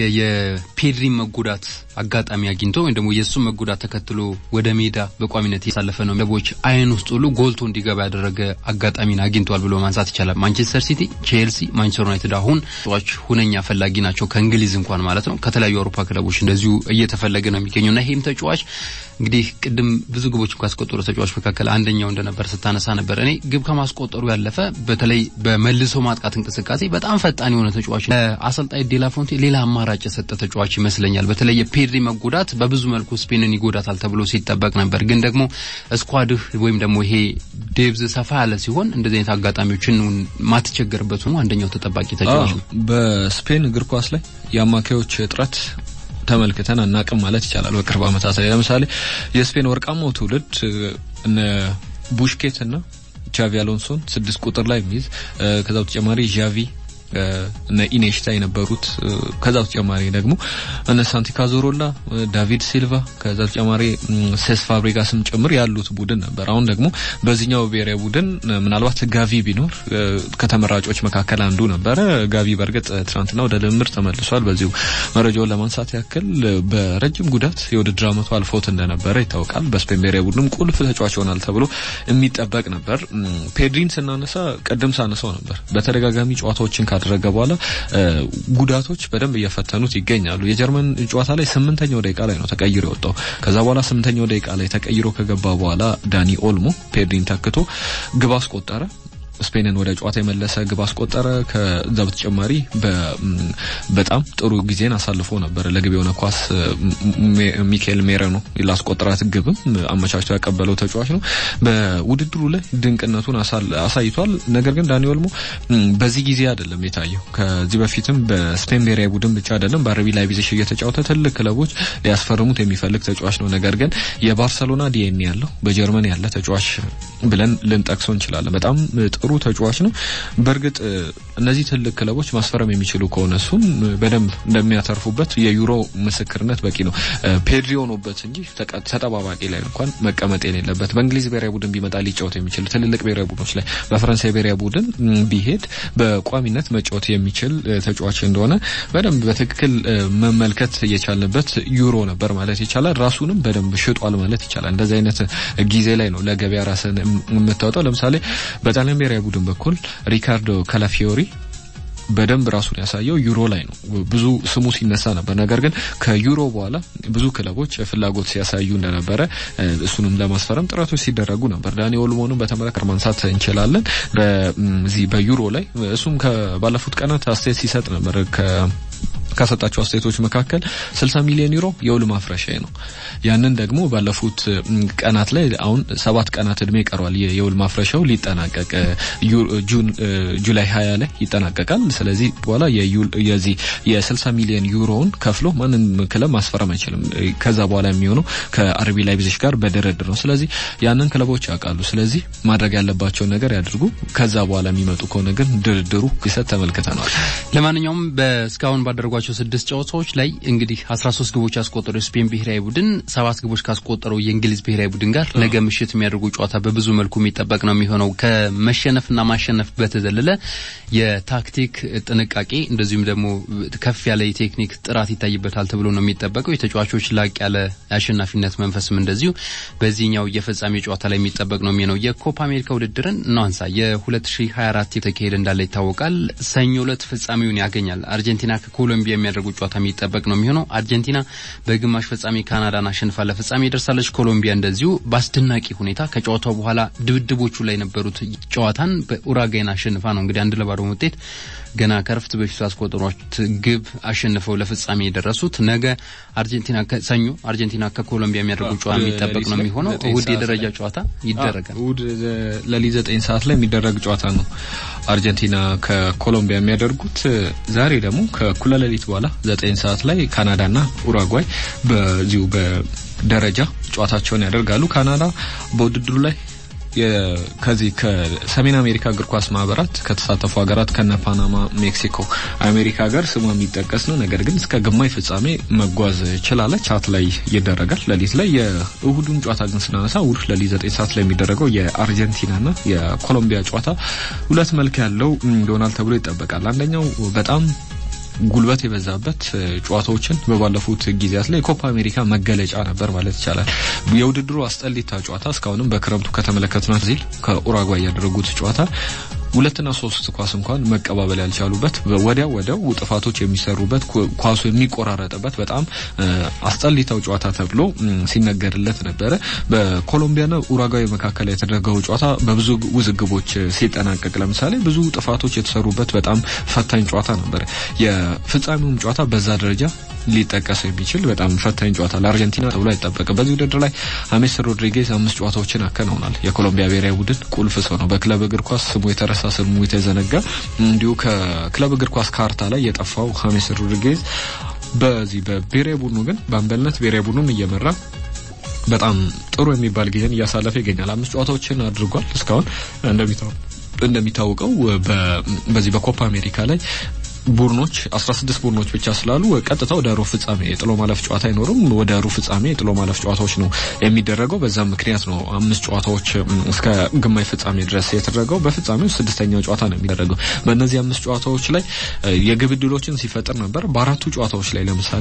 የፔድሪ መጎዳት አጋጣሚ አግኝቶ ወይም ደግሞ የእሱ መጎዳት ተከትሎ ወደ ሜዳ በቋሚነት ያሳለፈ ነው ክለቦች አይን ውስጥ ሁሉ ጎልቶ እንዲገባ ያደረገ አጋጣሚን አግኝቷል ብሎ ማንሳት ይቻላል። ማንቸስተር ሲቲ፣ ቼልሲ፣ ማንቸስተር ዩናይትድ አሁን ተጫዋች ሁነኛ ፈላጊ ናቸው። ከእንግሊዝ እንኳን ማለት ነው። ከተለያዩ አውሮፓ ክለቦች እንደዚሁ እየተፈለገ ነው የሚገኘው እና ይህም ተጫዋች እንግዲህ ቅድም ብዙ ግቦች ካስቆጠሩ ተጫዋች መካከል አንደኛው እንደነበር ስታነሳ ነበር። እኔ ግብ ከማስቆጠሩ ያለፈ በተለይ በመልሶ ማጥቃት እንቅስቃሴ በጣም ፈጣን የሆነ ተጫዋች አሰልጣኝ ዴላፎንቴ ሌላ አማራጭ የሰጠ ተጫዋች ይመስለኛል። በተለይ የፔድሪ መጎዳት በብዙ መልኩ ስፔንን ይጎዳታል ተብሎ ሲጠበቅ ነበር። ግን ደግሞ ስኳድህ ወይም ደግሞ ይሄ ዴብዝ ሰፋ ያለ ሲሆን እንደዚህ አይነት አጋጣሚዎችን ማትቸገርበት ሆኖ አንደኛው ተጠባቂ ተጫዋች ነው። በስፔን እግር ኳስ ላይ የአማካዮች እጥረት ተመልክተን አናቅም ማለት ይቻላል። በቅርብ ዓመታት ላይ ለምሳሌ የስፔን ወርቃማው ትውልድ እነ ቡሽኬት እና ቻቪ አሎንሶን ስድስት ቁጥር ላይ የሚይዝ ከዛ በተጨማሪ ዣቪ እነ ኢኔሽታ የነበሩት ከዛ በተጨማሪ ደግሞ እነ ሳንቲ ካዞሮላ፣ ዳቪድ ሲልቫ ከዛ በተጨማሪ ሴስ ፋብሪጋስም ጭምር ያሉት ቡድን ነበር። አሁን ደግሞ በዚህኛው ብሔራዊ ቡድን ምናልባት ጋቪ ቢኖር ከተመራጮች መካከል አንዱ ነበረ። ጋቪ በእርግጥ ትናንትና ወደ ልምምድ ተመልሷል። በዚሁ መረጃውን ለማንሳት ያክል በረጅም ጉዳት የውድድር ዓመቱ አልፎት እንደነበረ ይታወቃል። በስፔን ብሔራዊ ቡድንም ቁልፍ ተጫዋች ይሆናል ተብሎ የሚጠበቅ ነበር። ፔድሪን ስናነሳ ቅድም ሳነሳው ነበር በተደጋጋሚ ጨዋታዎችን ካደረገ በኋላ ጉዳቶች በደንብ እየፈተኑት ይገኛሉ። የጀርመን ጨዋታ ላይ ስምንተኛው ደቂቃ ላይ ነው ተቀይሮ የወጣው። ከዛ በኋላ ስምንተኛው ደቂቃ ላይ ተቀይሮ ከገባ በኋላ ዳኒ ኦልሞ ፔድሪን ተክቶ ግብ አስቆጠረ። ስፔንን ወደ ጨዋታ የመለሰ ግብ አስቆጠረ። ከዛ በተጨማሪ በጣም ጥሩ ጊዜን አሳልፎ ነበር። ለግብ የሆነ ኳስ ሚካኤል ሜሬኖ ላስቆጠራት ግብም አመቻችቶ ያቀበለው ተጫዋች ነው። በውድድሩ ላይ ድንቅነቱን አሳይቷል። ነገር ግን ዳኒ ኦልሞ በዚህ ጊዜ አይደለም የታየው። ከዚህ በፊትም በስፔን ብሔራዊ ቡድን ብቻ አይደለም በአረቢ ላይፕዚግ እየተጫወተ ትልቅ ክለቦች ሊያስፈርሙት የሚፈልግ ተጫዋች ነው። ነገር ግን የባርሰሎና ዲኤንኤ ያለው በጀርመን ያለ ተጫዋች ብለን ልንጠቅሰው እንችላለን። በጣም ጥሩ ተጫዋች ነው። በእርግጥ እነዚህ ትልቅ ክለቦች ማስፈረም የሚችሉ ከሆነ እሱን በደንብ እንደሚያተርፉበት የዩሮ ምስክርነት በቂ ነው። ፔድሪ ሆኖበት እንጂ ተጠባባቂ ላይ እንኳን መቀመጥ የሌለበት በእንግሊዝ ብሔራዊ ቡድን ቢመጣ ሊጫወት የሚችል ትልልቅ ብሔራዊ ቡድኖች ላይ በፈረንሳይ ብሔራዊ ቡድን ቢሄድ በቋሚነት መጫወት የሚችል ተጫዋች እንደሆነ በደንብ በትክክል መመልከት የቻልንበት ዩሮ ነበር ማለት ይቻላል። ራሱንም በደንብ ሽጧል ማለት ይቻላል። እንደዚህ አይነት ጊዜ ላይ ነው ለገበያ ራስን የምታወጣው። ለምሳሌ በጣሊያን ብሔራዊ ቡድን በኩል ሪካርዶ ካላፊዮሪ በደንብ ራሱን ያሳየው ዩሮ ላይ ነው። ብዙ ስሙ ሲነሳ ነበር። ነገር ግን ከዩሮ በኋላ ብዙ ክለቦች ፍላጎት ሲያሳዩ እንደነበረ እሱንም ለማስፈረም ጥረቶች ሲደረጉ ነበር። ዳኒ ኦልሞንም በተመለከተ ማንሳት እንችላለን። በዚህ በዩሮ ላይ እሱም ከባለፉት ቀናት አስተያየት ሲሰጥ ነበር ከሰጣቸው አስተያየቶች መካከል 60 ሚሊዮን ዩሮ የውል ማፍረሻ ነው። ያንን ደግሞ ባለፉት ቀናት ላይ አሁን ሰባት ቀናት እድሜ ይቀረዋል የውል ማፍረሻው ሊጠናቀቅ ጁን ጁላይ 20 ላይ ይጠናቀቃል። ስለዚህ በኋላ የዚህ የ60 ሚሊዮን ዩሮውን ከፍሎ ማንም ክለብ ማስፈረም አይችልም። ከዛ በኋላ የሚሆነው ከአርቢ ላይፕዚግ ጋር በድርድር ነው። ስለዚህ ያንን ክለቦች ያውቃሉ። ስለዚህ ማድረግ ያለባቸውን ነገር ያድርጉ። ከዛ በኋላ የሚመጡ ከሆነ ግን ድርድሩ ይሰጥ ተመልክተናል። ለማንኛውም በእስካሁን ባደረጓቸው ስድስት ጨዋታዎች ላይ እንግዲህ 13 ግቦች ያስቆጠረው የስፔን ብሔራዊ ቡድን ሰባት ግቦች ካስቆጠረው የእንግሊዝ ብሔራዊ ቡድን ጋር ነገ ምሽት የሚያደርጉ ጨዋታ በብዙ መልኩ የሚጠበቅ ነው የሚሆነው። ከመሸነፍና ማሸነፍ በተዘለለ የታክቲክ ጥንቃቄ እንደዚሁም ደግሞ ከፍ ያለ የቴክኒክ ጥራት ይታይበታል ተብሎ ነው የሚጠበቀው። የተጫዋቾች ላቅ ያለ የአሸናፊነት መንፈስም እንደዚሁ በዚህኛው የፍጻሜ ጨዋታ ላይ የሚጠበቅ ነው የሚሆነው። የኮፓ አሜሪካ ውድድርን እናንሳ። የ2024 የተካሄደ እንዳለ ይታወቃል። ሰኞ ዕለት ፍጻሜውን ያገኛል። አርጀንቲና ከኮሎምቢያ የሚያደርጉ ጨዋታ የሚጠበቅ ነው የሚሆነው። አርጀንቲና በግማሽ ፍጻሜ ካናዳን አሸንፋ ለፍጻሜ ደርሳለች። ኮሎምቢያ እንደዚሁ በአስደናቂ ሁኔታ ከጨዋታው በኋላ ድብድቦቹ ላይ የነበሩት ጨዋታን በኡራጋይን አሸንፋ ነው እንግዲህ አንድ ለባዶ ውጤት ገና ከረፍት በፊት ያስቆጠሯት ግብ አሸንፈው ለፍጻሜ የደረሱት። ነገ አርጀንቲና ሰኞ አርጀንቲና ከኮሎምቢያ የሚያደርጉ ጨዋታ የሚጠበቅ ነው የሚሆነው። እሁድ የደረጃ ጨዋታ ይደረጋል። እሁድ ለሊት ዘጠኝ ሰዓት ላይ የሚደረግ ጨዋታ ነው አርጀንቲና ከኮሎምቢያ የሚያደርጉት። ዛሬ ደግሞ ከእኩለ ሌሊት በኋላ ዘጠኝ ሰዓት ላይ ካናዳና ኡራጓይ በዚሁ በደረጃ ጨዋታቸውን ያደርጋሉ። ካናዳ በውድድሩ ላይ ከዚህ ከሰሜን አሜሪካ እግር ኳስ ማህበራት ከተሳተፉ ሀገራት ከነ ፓናማ፣ ሜክሲኮ፣ አሜሪካ ጋር ስሟ የሚጠቀስ ነው። ነገር ግን እስከ ግማሽ ፍጻሜ መጓዝ ችላለች። ቻት ላይ ይደረጋል ሌሊት ላይ። የእሁዱን ጨዋታ ግን ስናነሳ እሁድ ሌሊት ዘጠኝ ሰዓት ላይ የሚደረገው የአርጀንቲናና የኮሎምቢያ ጨዋታ ሁለት መልክ ያለው ይሆናል ተብሎ ይጠበቃል። አንደኛው በጣም ጉልበት የበዛበት ጨዋታዎችን በባለፉት ጊዜያት ላይ የኮፓ አሜሪካ መገለጫ ነበር ማለት ይቻላል። የውድድሩ አስጠሊታ ጨዋታ እስካሁንም በክረምቱ ከተመለከትናት ዚል ከኡራጓይ ያደረጉት ጨዋታ ሁለትና ሶስት ኳስ እንኳን መቀባበል ያልቻሉበት ወዲያው ወዲያው ጥፋቶች የሚሰሩበት ኳሱ የሚቆራረጥበት በጣም አስጠሊታው ጨዋታ ተብሎ ሲነገርለት ነበረ። በኮሎምቢያና ኡራጓይ መካከል የተደረገው ጨዋታ በብዙ ውዝግቦች ሲጠናቀቅ ለምሳሌ ብዙ ጥፋቶች የተሰሩበት በጣም ፈታኝ ጨዋታ ነበር። የፍጻሜውም ጨዋታ በዛ ደረጃ ሊጠቀስ የሚችል በጣም ፈታኝ ጨዋታ ለአርጀንቲና ተብሎ አይጠበቅም። በዚህ ውድድር ላይ ሀሜስ ሮድሪጌዝ አምስት ጨዋታዎችን አከናውናል። የኮሎምቢያ ብሔራዊ ቡድን ቁልፍ ሰው ነው። በክለብ እግር ኳስ ስሙ የተረሳ ስሙ የተዘነጋ እንዲሁ ከክለብ እግር ኳስ ካርታ ላይ የጠፋው ሀሜስ ሮድሪጌዝ በዚህ በብሔራዊ ቡድኑ ግን በአምበልነት ብሔራዊ ቡድኑን እየመራ በጣም ጥሩ የሚባል ጊዜን እያሳለፈ ይገኛል። አምስት ጨዋታዎችን አድርጓል እስካሁን እንደሚታወቅ እንደሚታወቀው በዚህ በኮፓ አሜሪካ ላይ ቡድኖች 16 ቡድኖች ብቻ ስላሉ ቀጥታ ወደ ሩብ ፍጻሜ የጥሎ ማለፍ ጨዋታ አይኖርም። ወደ ሩብ ፍጻሜ የጥሎ ማለፍ ጨዋታዎች ነው የሚደረገው። በዛም ምክንያት ነው አምስት ጨዋታዎች እስከ ግማሽ ፍጻሜ ድረስ የተደረገው። በፍጻሜው ስድስተኛው ጨዋታ ነው የሚደረገው። በእነዚህ አምስት ጨዋታዎች ላይ የግብ ዕድሎችን ሲፈጥር ነበር። በአራቱ ጨዋታዎች ላይ ለምሳሌ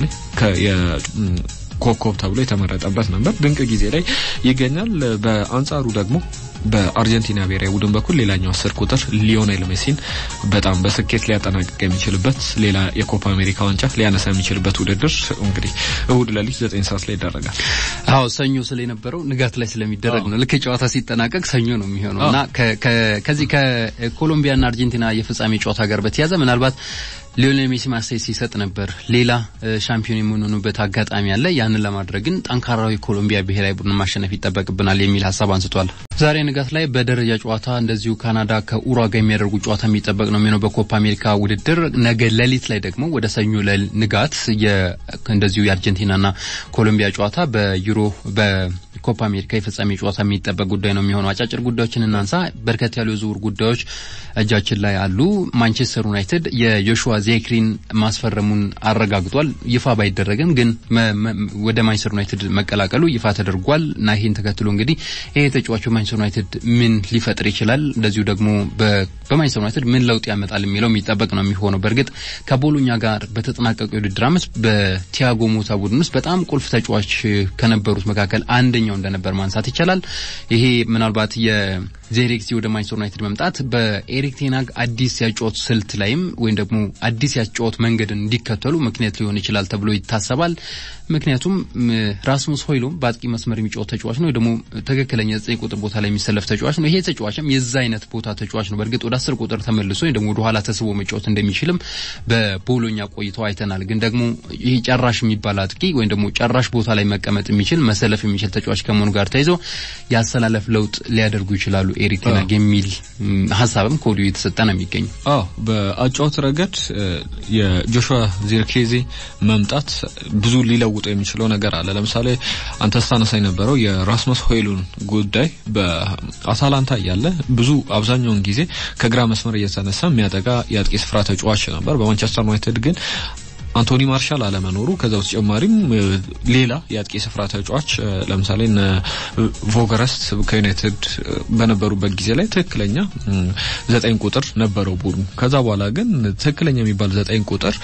ኮከብ ተብሎ የተመረጠበት ነበር። ድንቅ ጊዜ ላይ ይገኛል። በአንጻሩ ደግሞ በአርጀንቲና ብሔራዊ ቡድን በኩል ሌላኛው አስር ቁጥር ሊዮኔል ሜሲን በጣም በስኬት ሊያጠናቅቅ የሚችልበት ሌላ የኮፓ አሜሪካ ዋንጫ ሊያነሳ የሚችልበት ውድድር እንግዲህ እሁድ ሌሊት ዘጠኝ ሰዓት ላይ ይደረጋል። አዎ ሰኞ ስለነበረው ንጋት ላይ ስለሚደረግ ነው። ልክ ጨዋታ ሲጠናቀቅ ሰኞ ነው የሚሆነው እና ከዚህ ከኮሎምቢያና አርጀንቲና የፍጻሜ ጨዋታ ጋር በተያያዘ ምናልባት ሊዮኔል ሜሲ ማስተያየት ሲሰጥ ነበር። ሌላ ሻምፒዮን የምንሆኑበት አጋጣሚ አለ። ያንን ለማድረግ ግን ጠንካራዊ ኮሎምቢያ ብሔራዊ ቡድን ማሸነፍ ይጠበቅብናል የሚል ሀሳብ አንስቷል። ዛሬ ንጋት ላይ በደረጃ ጨዋታ እንደዚሁ ካናዳ ከኡሩጓይ የሚያደርጉ ጨዋታ የሚጠበቅ ነው የሚሆነው በኮፓ አሜሪካ ውድድር። ነገ ሌሊት ላይ ደግሞ ወደ ሰኞ ንጋት እንደዚሁ የአርጀንቲናና ኮሎምቢያ ጨዋታ በዩሮ በኮፓ አሜሪካ የፍጻሜ ጨዋታ የሚጠበቅ ጉዳይ ነው የሚሆነው። አጫጭር ጉዳዮችን እናንሳ። በርከት ያሉ የዝውውር ጉዳዮች እጃችን ላይ አሉ። ማንቸስተር ዩናይትድ የጆሹዋ ዜክሪን ማስፈረሙን አረጋግጧል። ይፋ ባይደረግም ግን ወደ ማንቸስተር ዩናይትድ መቀላቀሉ ይፋ ተደርጓል እና ይህን ተከትሎ እንግዲህ ይሄ ተጫዋቹ ማንቸስተር ዩናይትድ ምን ሊፈጥር ይችላል፣ እንደዚሁ ደግሞ በማንቸስተር ዩናይትድ ምን ለውጥ ያመጣል የሚለው የሚጠበቅ ነው የሚሆነው። በእርግጥ ከቦሎኛ ጋር በተጠናቀቀው የውድድር ዓመት በቲያጎ ሞታ ቡድን ውስጥ በጣም ቁልፍ ተጫዋች ከነበሩት መካከል አንደኛው እንደነበር ማንሳት ይቻላል። ይሄ ምናልባት የዜሬክሲ ወደ ማንቸስተር ዩናይትድ መምጣት በኤሪክ ቴናግ አዲስ ያጫወት ስልት ላይም ወይም ደግሞ አዲስ ያጫወት መንገድን እንዲከተሉ ምክንያት ሊሆን ይችላል ተብሎ ይታሰባል። ምክንያቱም ራስሙስ ሆይሉም በአጥቂ መስመር የሚጫወት ተጫዋች ነው፣ ደግሞ ትክክለኛ ዘጠኝ ቁጥር ቦታ ላይ የሚሰለፍ ተጫዋች ነው። ይሄ ተጫዋችም የዛ አይነት ቦታ ተጫዋች ነው። በእርግጥ ወደ አስር ቁጥር ተመልሶ ወይም ደግሞ ወደ ኋላ ተስቦ መጫወት እንደሚችልም በቦሎኛ ቆይተው አይተናል። ግን ደግሞ ይህ ጨራሽ የሚባል አጥቂ ወይም ደግሞ ጨራሽ ቦታ ላይ መቀመጥ የሚችል መሰለፍ የሚችል ተጫዋች ከመሆኑ ጋር ተይዞ የአሰላለፍ ለውጥ ሊያደርጉ ይችላሉ ኤሪክ ቴናግ የሚል ሀሳብም ከወዲሁ የተሰጠ ነው የሚገኝ። አዎ በአጫወት ረገድ የጆሹዋ ዚርክዜ መምጣት ብዙ ሊለውጠው የሚችለው ነገር አለ። ለምሳሌ አንተ ስታነሳ የነበረው የራስመስ ሆይሉን ጉዳይ በአታላንታ እያለ ብዙ አብዛኛውን ጊዜ ከግራ መስመር እየተነሳ የሚያጠቃ የአጥቂ ስፍራ ተጫዋች ነበር። በማንቸስተር ዩናይትድ ግን አንቶኒ ማርሻል አለመኖሩ ከዛ በተጨማሪም ሌላ የአጥቂ ስፍራ ተጫዋች ለምሳሌ እነ ቮገረስት ከዩናይትድ በነበሩበት ጊዜ ላይ ትክክለኛ ዘጠኝ ቁጥር ነበረው ቡድኑ። ከዛ በኋላ ግን ትክክለኛ የሚባል ዘጠኝ ቁጥር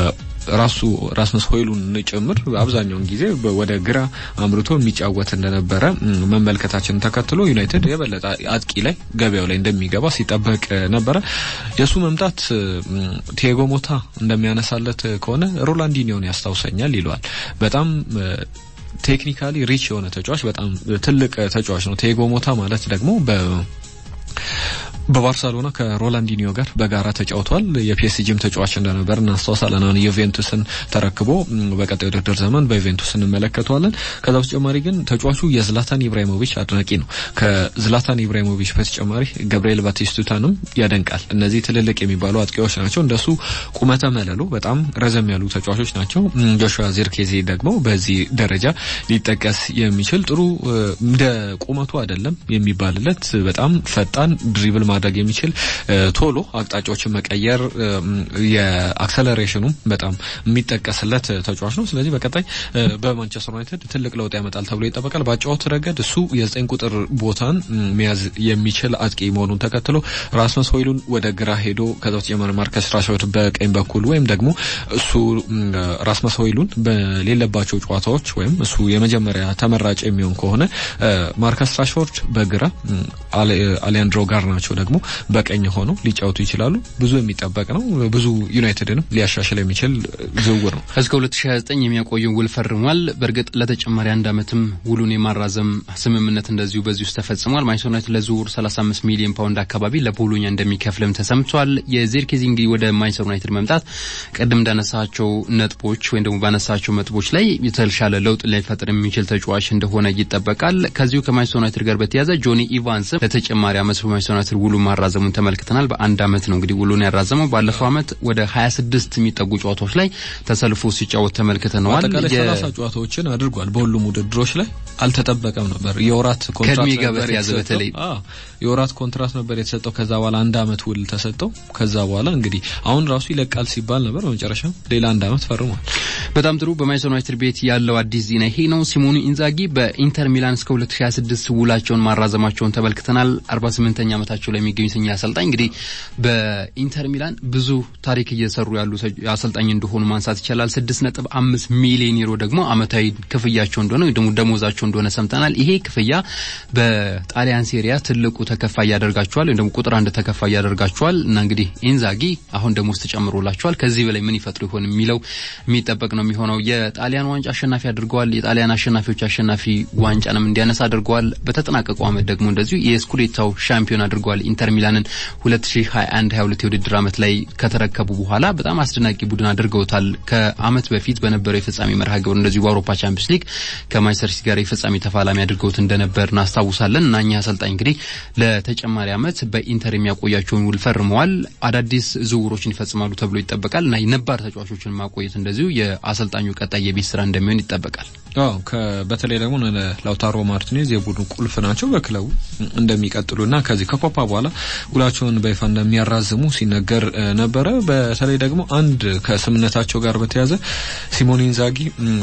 ራሱ ራስመስ ሆይሉን ጭምር አብዛኛውን ጊዜ ወደ ግራ አምርቶ የሚጫወት እንደነበረ መመልከታችን ተከትሎ ዩናይትድ የበለጠ አጥቂ ላይ ገበያው ላይ እንደሚገባ ሲጠበቅ ነበረ። የእሱ መምጣት ቲያጎ ሞታ እንደሚያነሳለት ከሆነ ሮላንዲኒዮን ያስታውሰኛል ይለዋል። በጣም ቴክኒካሊ ሪች የሆነ ተጫዋች፣ በጣም ትልቅ ተጫዋች ነው። ቲያጎ ሞታ ማለት ደግሞ በ በባርሰሎና ከሮላንዲኒዮ ጋር በጋራ ተጫውቷል። የፒኤስጂም ተጫዋች እንደነበር እናስታውሳለን። አሁን ዩቬንቱስን ተረክቦ በቀጣይ ውድድር ዘመን በዩቬንቱስ እንመለከተዋለን። ከዛ በተጨማሪ ግን ተጫዋቹ የዝላታን ኢብራሂሞቪች አድናቂ ነው። ከዝላታን ኢብራሂሞቪች በተጨማሪ ገብርኤል ባቲስቱታንም ያደንቃል። እነዚህ ትልልቅ የሚባሉ አጥቂዎች ናቸው። እንደሱ ቁመተ መለሎ በጣም ረዘም ያሉ ተጫዋቾች ናቸው። ጆሹዋ ዚርክዜ ደግሞ በዚህ ደረጃ ሊጠቀስ የሚችል ጥሩ እንደ ቁመቱ አይደለም የሚባልለት በጣም ፈጣን ድሪብል ማድረግ የሚችል ቶሎ አቅጣጫዎችን መቀየር የአክሰለሬሽኑም በጣም የሚጠቀስለት ተጫዋች ነው። ስለዚህ በቀጣይ በማንቸስተር ዩናይትድ ትልቅ ለውጥ ያመጣል ተብሎ ይጠበቃል። በአጫወት ረገድ እሱ የዘጠኝ ቁጥር ቦታን መያዝ የሚችል አጥቂ መሆኑን ተከትሎ ራስመስ ሆይሉን ወደ ግራ ሄዶ ከዛ በተጨማሪ ማርከስ ራሽፎርድ በቀኝ በኩል ወይም ደግሞ እሱ ራስመስ ሆይሉን በሌለባቸው ጨዋታዎች ወይም እሱ የመጀመሪያ ተመራጭ የሚሆን ከሆነ ማርከስ ራሽፎርድ በግራ አሊያንድሮ ጋር ናቸው ደግሞ በቀኝ ሆነው ሊጫወቱ ይችላሉ። ብዙ የሚጠበቅ ነው። ብዙ ዩናይትድንም ሊያሻሽል የሚችል ዝውውር ነው። እስከ 2029 የሚያቆየው ውል ፈርሟል። በእርግጥ ለተጨማሪ አንድ ዓመትም ውሉን የማራዘም ስምምነት እንደዚሁ በዚህ ውስጥ ተፈጽሟል። ማንቸስተር ዩናይትድ ለዝውውር 35 ሚሊዮን ፓውንድ አካባቢ ለቦሎኛ እንደሚከፍልም ተሰምቷል። የዚርክዜ እንግዲህ ወደ ማንቸስተር ዩናይትድ መምጣት ቅድም እንዳነሳቸው ነጥቦች ወይም ደግሞ ባነሳቸው ነጥቦች ላይ የተሻለ ለውጥ ሊፈጥር የሚችል ተጫዋች እንደሆነ ይጠበቃል። ከዚሁ ከማንቸስተር ዩናይትድ ጋር በተያያዘ ጆኒ ኢቫንስ ለተጨማሪ አመት በማንቸስተር ዩናይትድ ውሉ ማራዘሙን ተመልክተናል። በአንድ አመት ነው እንግዲህ ውሉን ያራዘመው። ባለፈው አመት ወደ 26 የሚጠጉ ጨዋታዎች ላይ ተሰልፎ ሲጫወት ተመልክተነዋል። አጠቃላይ ሰላሳ ጨዋታዎችን አድርጓል። በሁሉም ውድድሮች ላይ አልተጠበቀም ነበር። የወራት ኮንትራት ከእድሜ ጋር ነበር በተያያዘ የተሰጠው። በተለይ አዎ የወራት ኮንትራት ነበር የተሰጠው። ከዛ በኋላ አንድ አመት ውል ተሰጠው። ከዛ በኋላ እንግዲህ አሁን ራሱ ይለቃል ሲባል ነበር። በመጨረሻ ሌላ አንድ አመት ፈርሟል። በጣም ጥሩ። በማንቸስተር ዩናይትድ ቤት ያለው አዲስ ዜና ይሄ ነው። ሲሞኑ ኢንዛጊ በኢንተር ሚላን እስከ 2026 ውላቸውን ማራዘማቸውን ተመልክተናል። 48ኛ ዓመታቸው ላይ የሚገኙት እኚህ አሰልጣኝ እንግዲህ በኢንተር ሚላን ብዙ ታሪክ እየሰሩ ያሉ አሰልጣኝ እንደሆኑ ማንሳት ይቻላል። 6.5 ሚሊዮን ዩሮ ደግሞ አመታዊ ክፍያቸው እንደሆነ ወይ ደግሞ ደሞዛቸው እንደሆነ ሰምተናል። ይሄ ክፍያ በጣሊያን ሴሪያ ትልቁ ተከፋይ ያደርጋቸዋል ወይም ደግሞ ቁጥር አንድ ተከፋይ ያደርጋቸዋል እና እንግዲህ ኢንዛጊ አሁን ደሞዝ ተጨምሮላቸዋል። ከዚህ በላይ ምን ይፈጥሩ ይሆን የሚለው የሚጠበቅ ነው የሚሆነው። የጣሊያን ዋንጫ አሸናፊ አድርገዋል። የጣሊያን አሸናፊዎች አሸናፊ ዋንጫንም እንዲያነሳ አድርገዋል። በተጠናቀቀው አመት ደግሞ እንደዚሁ የስኩዴታው ሻምፒዮን አድርገዋል። ኢንተር ሚላንን 2021 22 የውድድር አመት ላይ ከተረከቡ በኋላ በጣም አስደናቂ ቡድን አድርገውታል። ከአመት በፊት በነበረው የፍጻሜ መርሃ ግብር እንደዚሁ በአውሮፓ ቻምፒየንስ ሊግ ከማንቸስተር ሲቲ ጋር የፍጻሜ ተፋላሚ አድርገውት እንደነበር እናስታውሳለን እና እኚህ አሰልጣኝ እንግዲህ ለተጨማሪ አመት በኢንተር የሚያቆያቸውን ውል ፈርመዋል። አዳዲስ ዝውውሮችን ይፈጽማሉ ተብሎ ይጠበቃል እና የነባር ተጫዋቾችን ማቆየት እንደዚሁ የአሰልጣኙ ቀጣይ የቤት ስራ እንደሚሆን ይጠበቃል። አዎ በተለይ ደግሞ ላውታሮ ማርቲኔዝ የቡድኑ ቁልፍ ናቸው። በክለቡ እንደሚቀጥሉና ከዚህ ከኮፓ በኋላ ውላቸውን በይፋ እንደሚያራዝሙ ሲነገር ነበረ። በተለይ ደግሞ አንድ ከስምነታቸው ጋር በተያያዘ ሲሞኔ ኢንዛጊ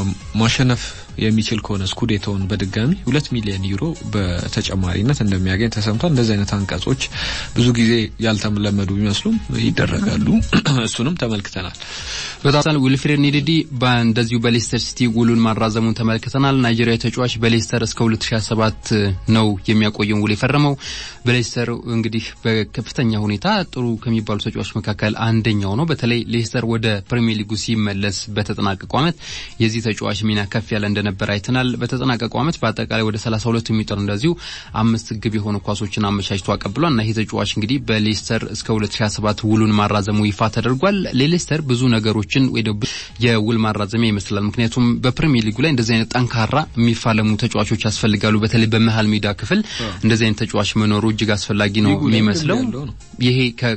ማሸነፍ የሚችል ከሆነ ስኩዴቶውን በድጋሚ ሁለት ሚሊዮን ዩሮ በተጨማሪነት እንደሚያገኝ ተሰምቷል። እንደዚህ አይነት አንቀጾች ብዙ ጊዜ ያልተለመዱ ቢመስሉም ይደረጋሉ። እሱንም ተመልክተናል። በጣም ዊልፍሬድ ኒዲዲ እንደዚሁ በሌስተር ሲቲ ውሉን ማራዘሙን ተመልክተናል። ናይጄሪያዊ ተጫዋች በሌስተር እስከ 2027 ነው የሚያቆየውን ውል የፈረመው። በሌስተር እንግዲህ በከፍተኛ ሁኔታ ጥሩ ከሚባሉ ተጫዋች መካከል አንደኛው ነው። በተለይ ሌስተር ወደ ፕሪሚየር ሊጉ ሲመለስ በተጠናቀቀው ዓመት የዚህ ተጫዋች ሚና ከፍ ያለ እንደነበር አይተናል። በተጠናቀቀው ዓመት በአጠቃላይ ወደ 32 የሚጠሩ እንደዚሁ አምስት ግብ የሆኑ ኳሶችን አመቻችቶ አቀብሏል እና ይህ ተጫዋች እንግዲህ በሌስተር እስከ 2027 ውሉን ማራዘሙ ይፋ ተደርጓል። ለሌስተር ብዙ ነገሮችን ወይ ደግሞ የውል ማራዘሚያ ይመስላል። ምክንያቱም በፕሪሚየር ሊጉ ላይ እንደዚህ አይነት ጠንካራ የሚፋለሙ ተጫዋቾች ያስፈልጋሉ። በተለይ በመሀል ሜዳ ክፍል እንደዚህ አይነት ተጫዋች መኖሩ እጅግ አስፈላጊ ነው የሚመስለው። ይሄ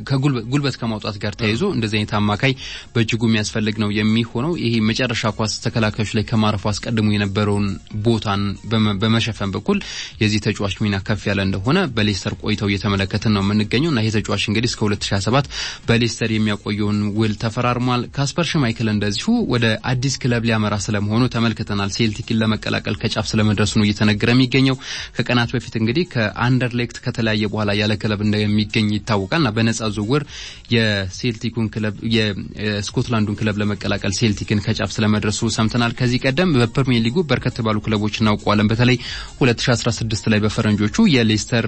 ከጉልበት ከማውጣት ጋር ተያይዞ እንደዚህ አይነት አማካይ በእጅጉ የሚያስፈልግ ነው የሚሆነው። ይሄ መጨረሻ ኳስ ተከላካዮች ላይ ከማረፉ አስቀድሞ የነበረውን ቦታን በመሸፈን በኩል የዚህ ተጫዋች ሚና ከፍ ያለ እንደሆነ በሌስተር ቆይተው እየተመለከትን ነው የምንገኘው እና ይህ ተጫዋች እንግዲህ እስከ 2027 በሌስተር የሚያቆየውን ውል ተፈራርሟል። ካስፐር ሽማይክል እንደዚሁ ወደ አዲስ ክለብ ሊያመራ ስለመሆኑ ተመልክተናል። ሴልቲክን ለመቀላቀል ከጫፍ ስለመድረሱ ነው እየተነገረ የሚገኘው። ከቀናት በፊት እንግዲህ ከአንደርሌክት ከተለያየ በኋላ ያለ ክለብ እንደሚገኝ ይታወቃል እና በነጻ ዝውውር የሴልቲኩን ክለብ የስኮትላንዱን ክለብ ለመቀላቀል ሴልቲክን ከጫፍ ስለመድረሱ ሰምተናል። ከዚህ ቀደም በፕሪሚየር ሊጉ በርከት ባሉ ክለቦች እናውቀዋለን። በተለይ 2016 ላይ በፈረንጆቹ የሌስተር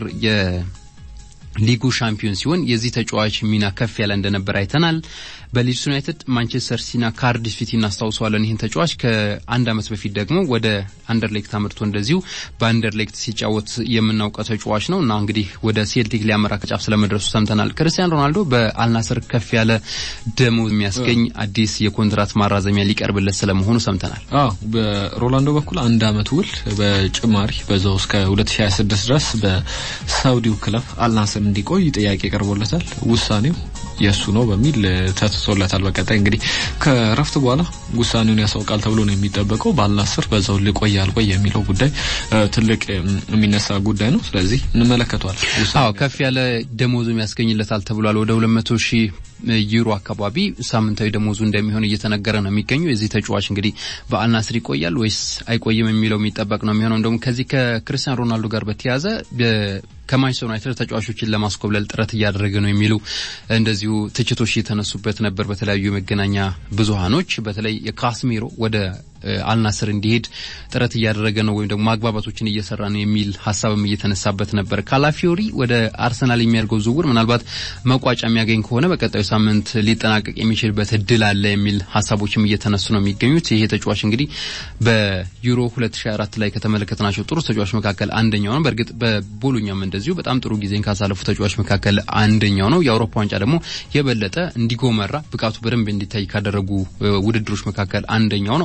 ሊጉ ሻምፒዮን ሲሆን የዚህ ተጫዋች ሚና ከፍ ያለ እንደነበር አይተናል። በሊድስ ዩናይትድ፣ ማንቸስተር ሲቲና ካርዲፍ ሲቲ እናስታውሰዋለን። ይህን ተጫዋች ከአንድ ዓመት በፊት ደግሞ ወደ አንደርሌክት አምርቶ እንደዚሁ በአንደርሌክት ሲጫወት የምናውቀው ተጫዋች ነው እና እንግዲህ ወደ ሴልቲክ ሊያመራ ከጫፍ ስለመድረሱ ሰምተናል። ክርስቲያን ሮናልዶ በአልናስር ከፍ ያለ ደሞዝ የሚያስገኝ አዲስ የኮንትራት ማራዘሚያ ሊቀርብለት ስለመሆኑ ሰምተናል። አዎ በሮናልዶ በኩል አንድ ዓመት ውል በጭማሪ በዛው እስከ 2026 ድረስ በሳውዲው ክለብ አልናስር እንዲቆይ ጥያቄ ቀርቦለታል። ውሳኔው የእሱ ነው በሚል ተትቶለታል። በቀጣይ እንግዲህ ከረፍት በኋላ ውሳኔውን ያሳውቃል ተብሎ ነው የሚጠበቀው። በአልናስር በዛው ልቆይ አልቆይ የሚለው ጉዳይ ትልቅ የሚነሳ ጉዳይ ነው። ስለዚህ እንመለከተዋል። አዎ ከፍ ያለ ደሞዙ ያስገኝለታል ተብሏል። ወደ 200 ሺህ ዩሮ አካባቢ ሳምንታዊ ደሞዙ እንደሚሆን እየተነገረ ነው የሚገኘው። የዚህ ተጫዋች እንግዲህ በአልናስር ይቆያል ወይስ አይቆይም የሚለው የሚጠበቅ ነው የሚሆነው። እንደውም ከዚህ ከክርስቲያን ሮናልዶ ጋር በተያያዘ ከማንቸስተር ዩናይትድ ተጫዋቾችን ለማስኮብለል ጥረት እያደረገ ነው የሚሉ እንደዚሁ ትችቶች እየተነሱበት ነበር በተለያዩ የመገናኛ ብዙሃኖች። በተለይ የካስሜሮ ወደ አልናስር እንዲሄድ ጥረት እያደረገ ነው ወይም ደግሞ ማግባባቶችን እየሰራ ነው የሚል ሀሳብም እየተነሳበት ነበር። ካላፊዮሪ ወደ አርሰናል የሚያደርገው ዝውውር ምናልባት መቋጫ የሚያገኝ ከሆነ በቀጣዩ ሳምንት ሊጠናቀቅ የሚችልበት እድል አለ የሚል ሀሳቦችም እየተነሱ ነው የሚገኙት። ይሄ ተጫዋች እንግዲህ በዩሮ 2024 ላይ ከተመለከትናቸው ጥሩ ተጫዋች መካከል አንደኛው ነው። በእርግጥ በቦሎኛም እንደዚሁ በጣም ጥሩ ጊዜን ካሳለፉ ተጫዋች መካከል አንደኛው ነው። የአውሮፓ ዋንጫ ደግሞ የበለጠ እንዲጎመራ ብቃቱ በደንብ እንዲታይ ካደረጉ ውድድሮች መካከል አንደኛው ነው። አርሰናል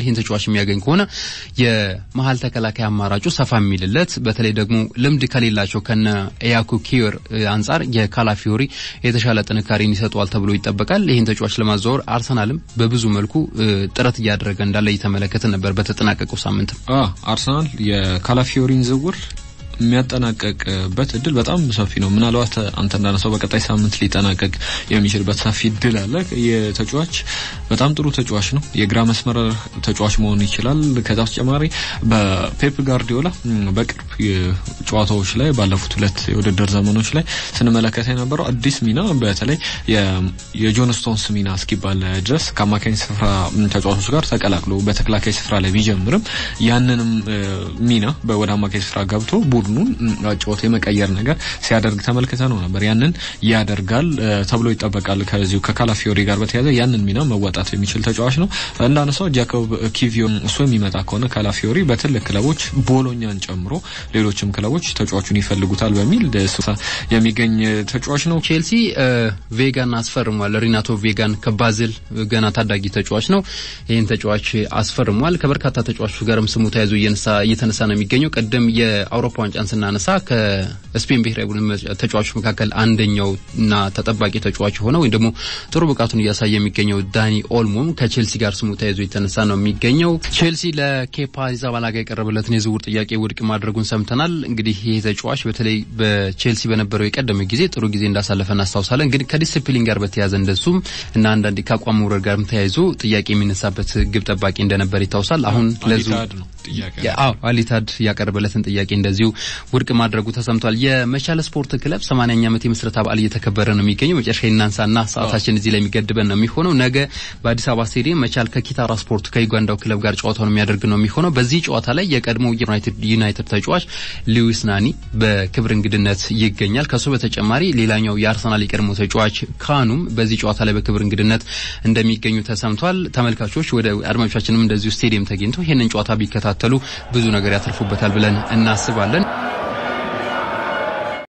ይህን ተጫዋች የሚያገኝ ከሆነ የመሀል ተከላካይ አማራጩ ሰፋ የሚልለት በተለይ ደግሞ ልምድ ከሌላቸው ከነ ኤያኩ ኪዮር አንጻር የካላፊዮሪ የተሻለ ጥንካሬን ይሰጠዋል ተብሎ ይጠበቃል። ይህን ተጫዋች ለማዘዋወር አርሰናልም በብዙ መልኩ ጥረት እያደረገ እንዳለ እየተመለከተ ነበር። በተጠናቀቀው ሳምንትም አርሰናል የካላፊዮሪን ዝውውር የሚያጠናቀቅበት እድል በጣም ሰፊ ነው። ምናልባት አንተ እንዳነሳው በቀጣይ ሳምንት ሊጠናቀቅ የሚችልበት ሰፊ እድል አለ። የተጫዋች በጣም ጥሩ ተጫዋች ነው። የግራ መስመር ተጫዋች መሆን ይችላል። ከዛ በተጨማሪ በፔፕ ጋርዲዮላ በቅርብ ጨዋታዎች ላይ ባለፉት ሁለት የውድድር ዘመኖች ላይ ስንመለከት የነበረው አዲስ ሚና በተለይ የጆን ስቶንስ ሚና እስኪባል ድረስ ከአማካኝ ስፍራ ተጫዋቾች ጋር ተቀላቅሎ በተከላካይ ስፍራ ላይ ቢጀምርም ያንንም ሚና ወደ አማካኝ ስፍራ ገብቶ ቡድኑን ጨዋታ የመቀየር ነገር ሲያደርግ ተመልክተ ነው ነበር። ያንን ያደርጋል ተብሎ ይጠበቃል። ከዚሁ ከካላፊዮሪ ጋር በተያያዘ ያንን ሚና መወጣት የሚችል ተጫዋች ነው። እንዳነሳው ጃኮብ ኪቪዮ እሱ የሚመጣ ከሆነ ካላፊዮሪ በትልቅ ክለቦች ቦሎኛን ጨምሮ ሌሎችም ክለቦች ተጫዋቹን ይፈልጉታል በሚል የሚገኝ ተጫዋች ነው። ቼልሲ ቬጋን አስፈርሟል። ሪናቶ ቬጋን ከባዝል ገና ታዳጊ ተጫዋች ነው። ይህን ተጫዋች አስፈርሟል። ከበርካታ ተጫዋቾች ጋርም ስሙ ተያይዞ እየተነሳ ነው የሚገኘው። ቅድም የአውሮፓ ዋንጫን ስናነሳ ከስፔን ብሔራዊ ቡድን ተጫዋቾች መካከል አንደኛው እና ተጠባቂ ተጫዋች የሆነው ወይም ደግሞ ጥሩ ብቃቱን እያሳየ የሚገኘው ዳኒ ኦልሞም ከቼልሲ ጋር ስሙ ተያይዞ የተነሳ ነው የሚገኘው። ቼልሲ ለኬፓ አሪዛባላጋ የቀረበለትን የዝውውር ጥያቄ ውድቅ ማድረጉን ሰምተናል። እንግዲህ ይህ ተጫዋች በተለይ በቼልሲ በነበረው የቀደመ ጊዜ ጥሩ ጊዜ እንዳሳለፈ እናስታውሳለን። ግን ከዲስፕሊን ጋር በተያያዘ እንደሱም እና አንዳንድ ከአቋም መውረድ ጋርም ተያይዞ ጥያቄ የሚነሳበት ግብ ጠባቂ እንደነበር ይታወሳል። አሁን ለዙ አሊታድ ያቀረበለትን ጥያቄ እንደዚሁ ውድቅ ማድረጉ ተሰምቷል። የመቻል ስፖርት ክለብ 80ኛ ዓመት የምስረታ በዓል እየተከበረ ነው የሚገኘው። መጨረሻ እናንሳና ሰዓታችን እዚህ ላይ የሚገድበን ነው የሚሆነው። ነገ በአዲስ አበባ ስቴዲየም መቻል ከኪታራ ስፖርት ከዩጋንዳው ክለብ ጋር ጨዋታውን የሚያደርግ ነው የሚሆነው። በዚህ ጨዋታ ላይ የቀድሞ ዩናይትድ ተጫዋች ሉዊስ ናኒ በክብር እንግድነት ይገኛል። ከሱ በተጨማሪ ሌላኛው የአርሰናል የቀድሞ ተጫዋች ካኑም በዚህ ጨዋታ ላይ በክብር እንግድነት እንደሚገኙ ተሰምቷል። ተመልካቾች ወደ አድማጮቻችንም እንደዚሁ ስቴዲየም ተገኝተው ይህንን ጨዋታ ቢከታተሉ ብዙ ነገር ያተርፉበታል ብለን እናስባለን።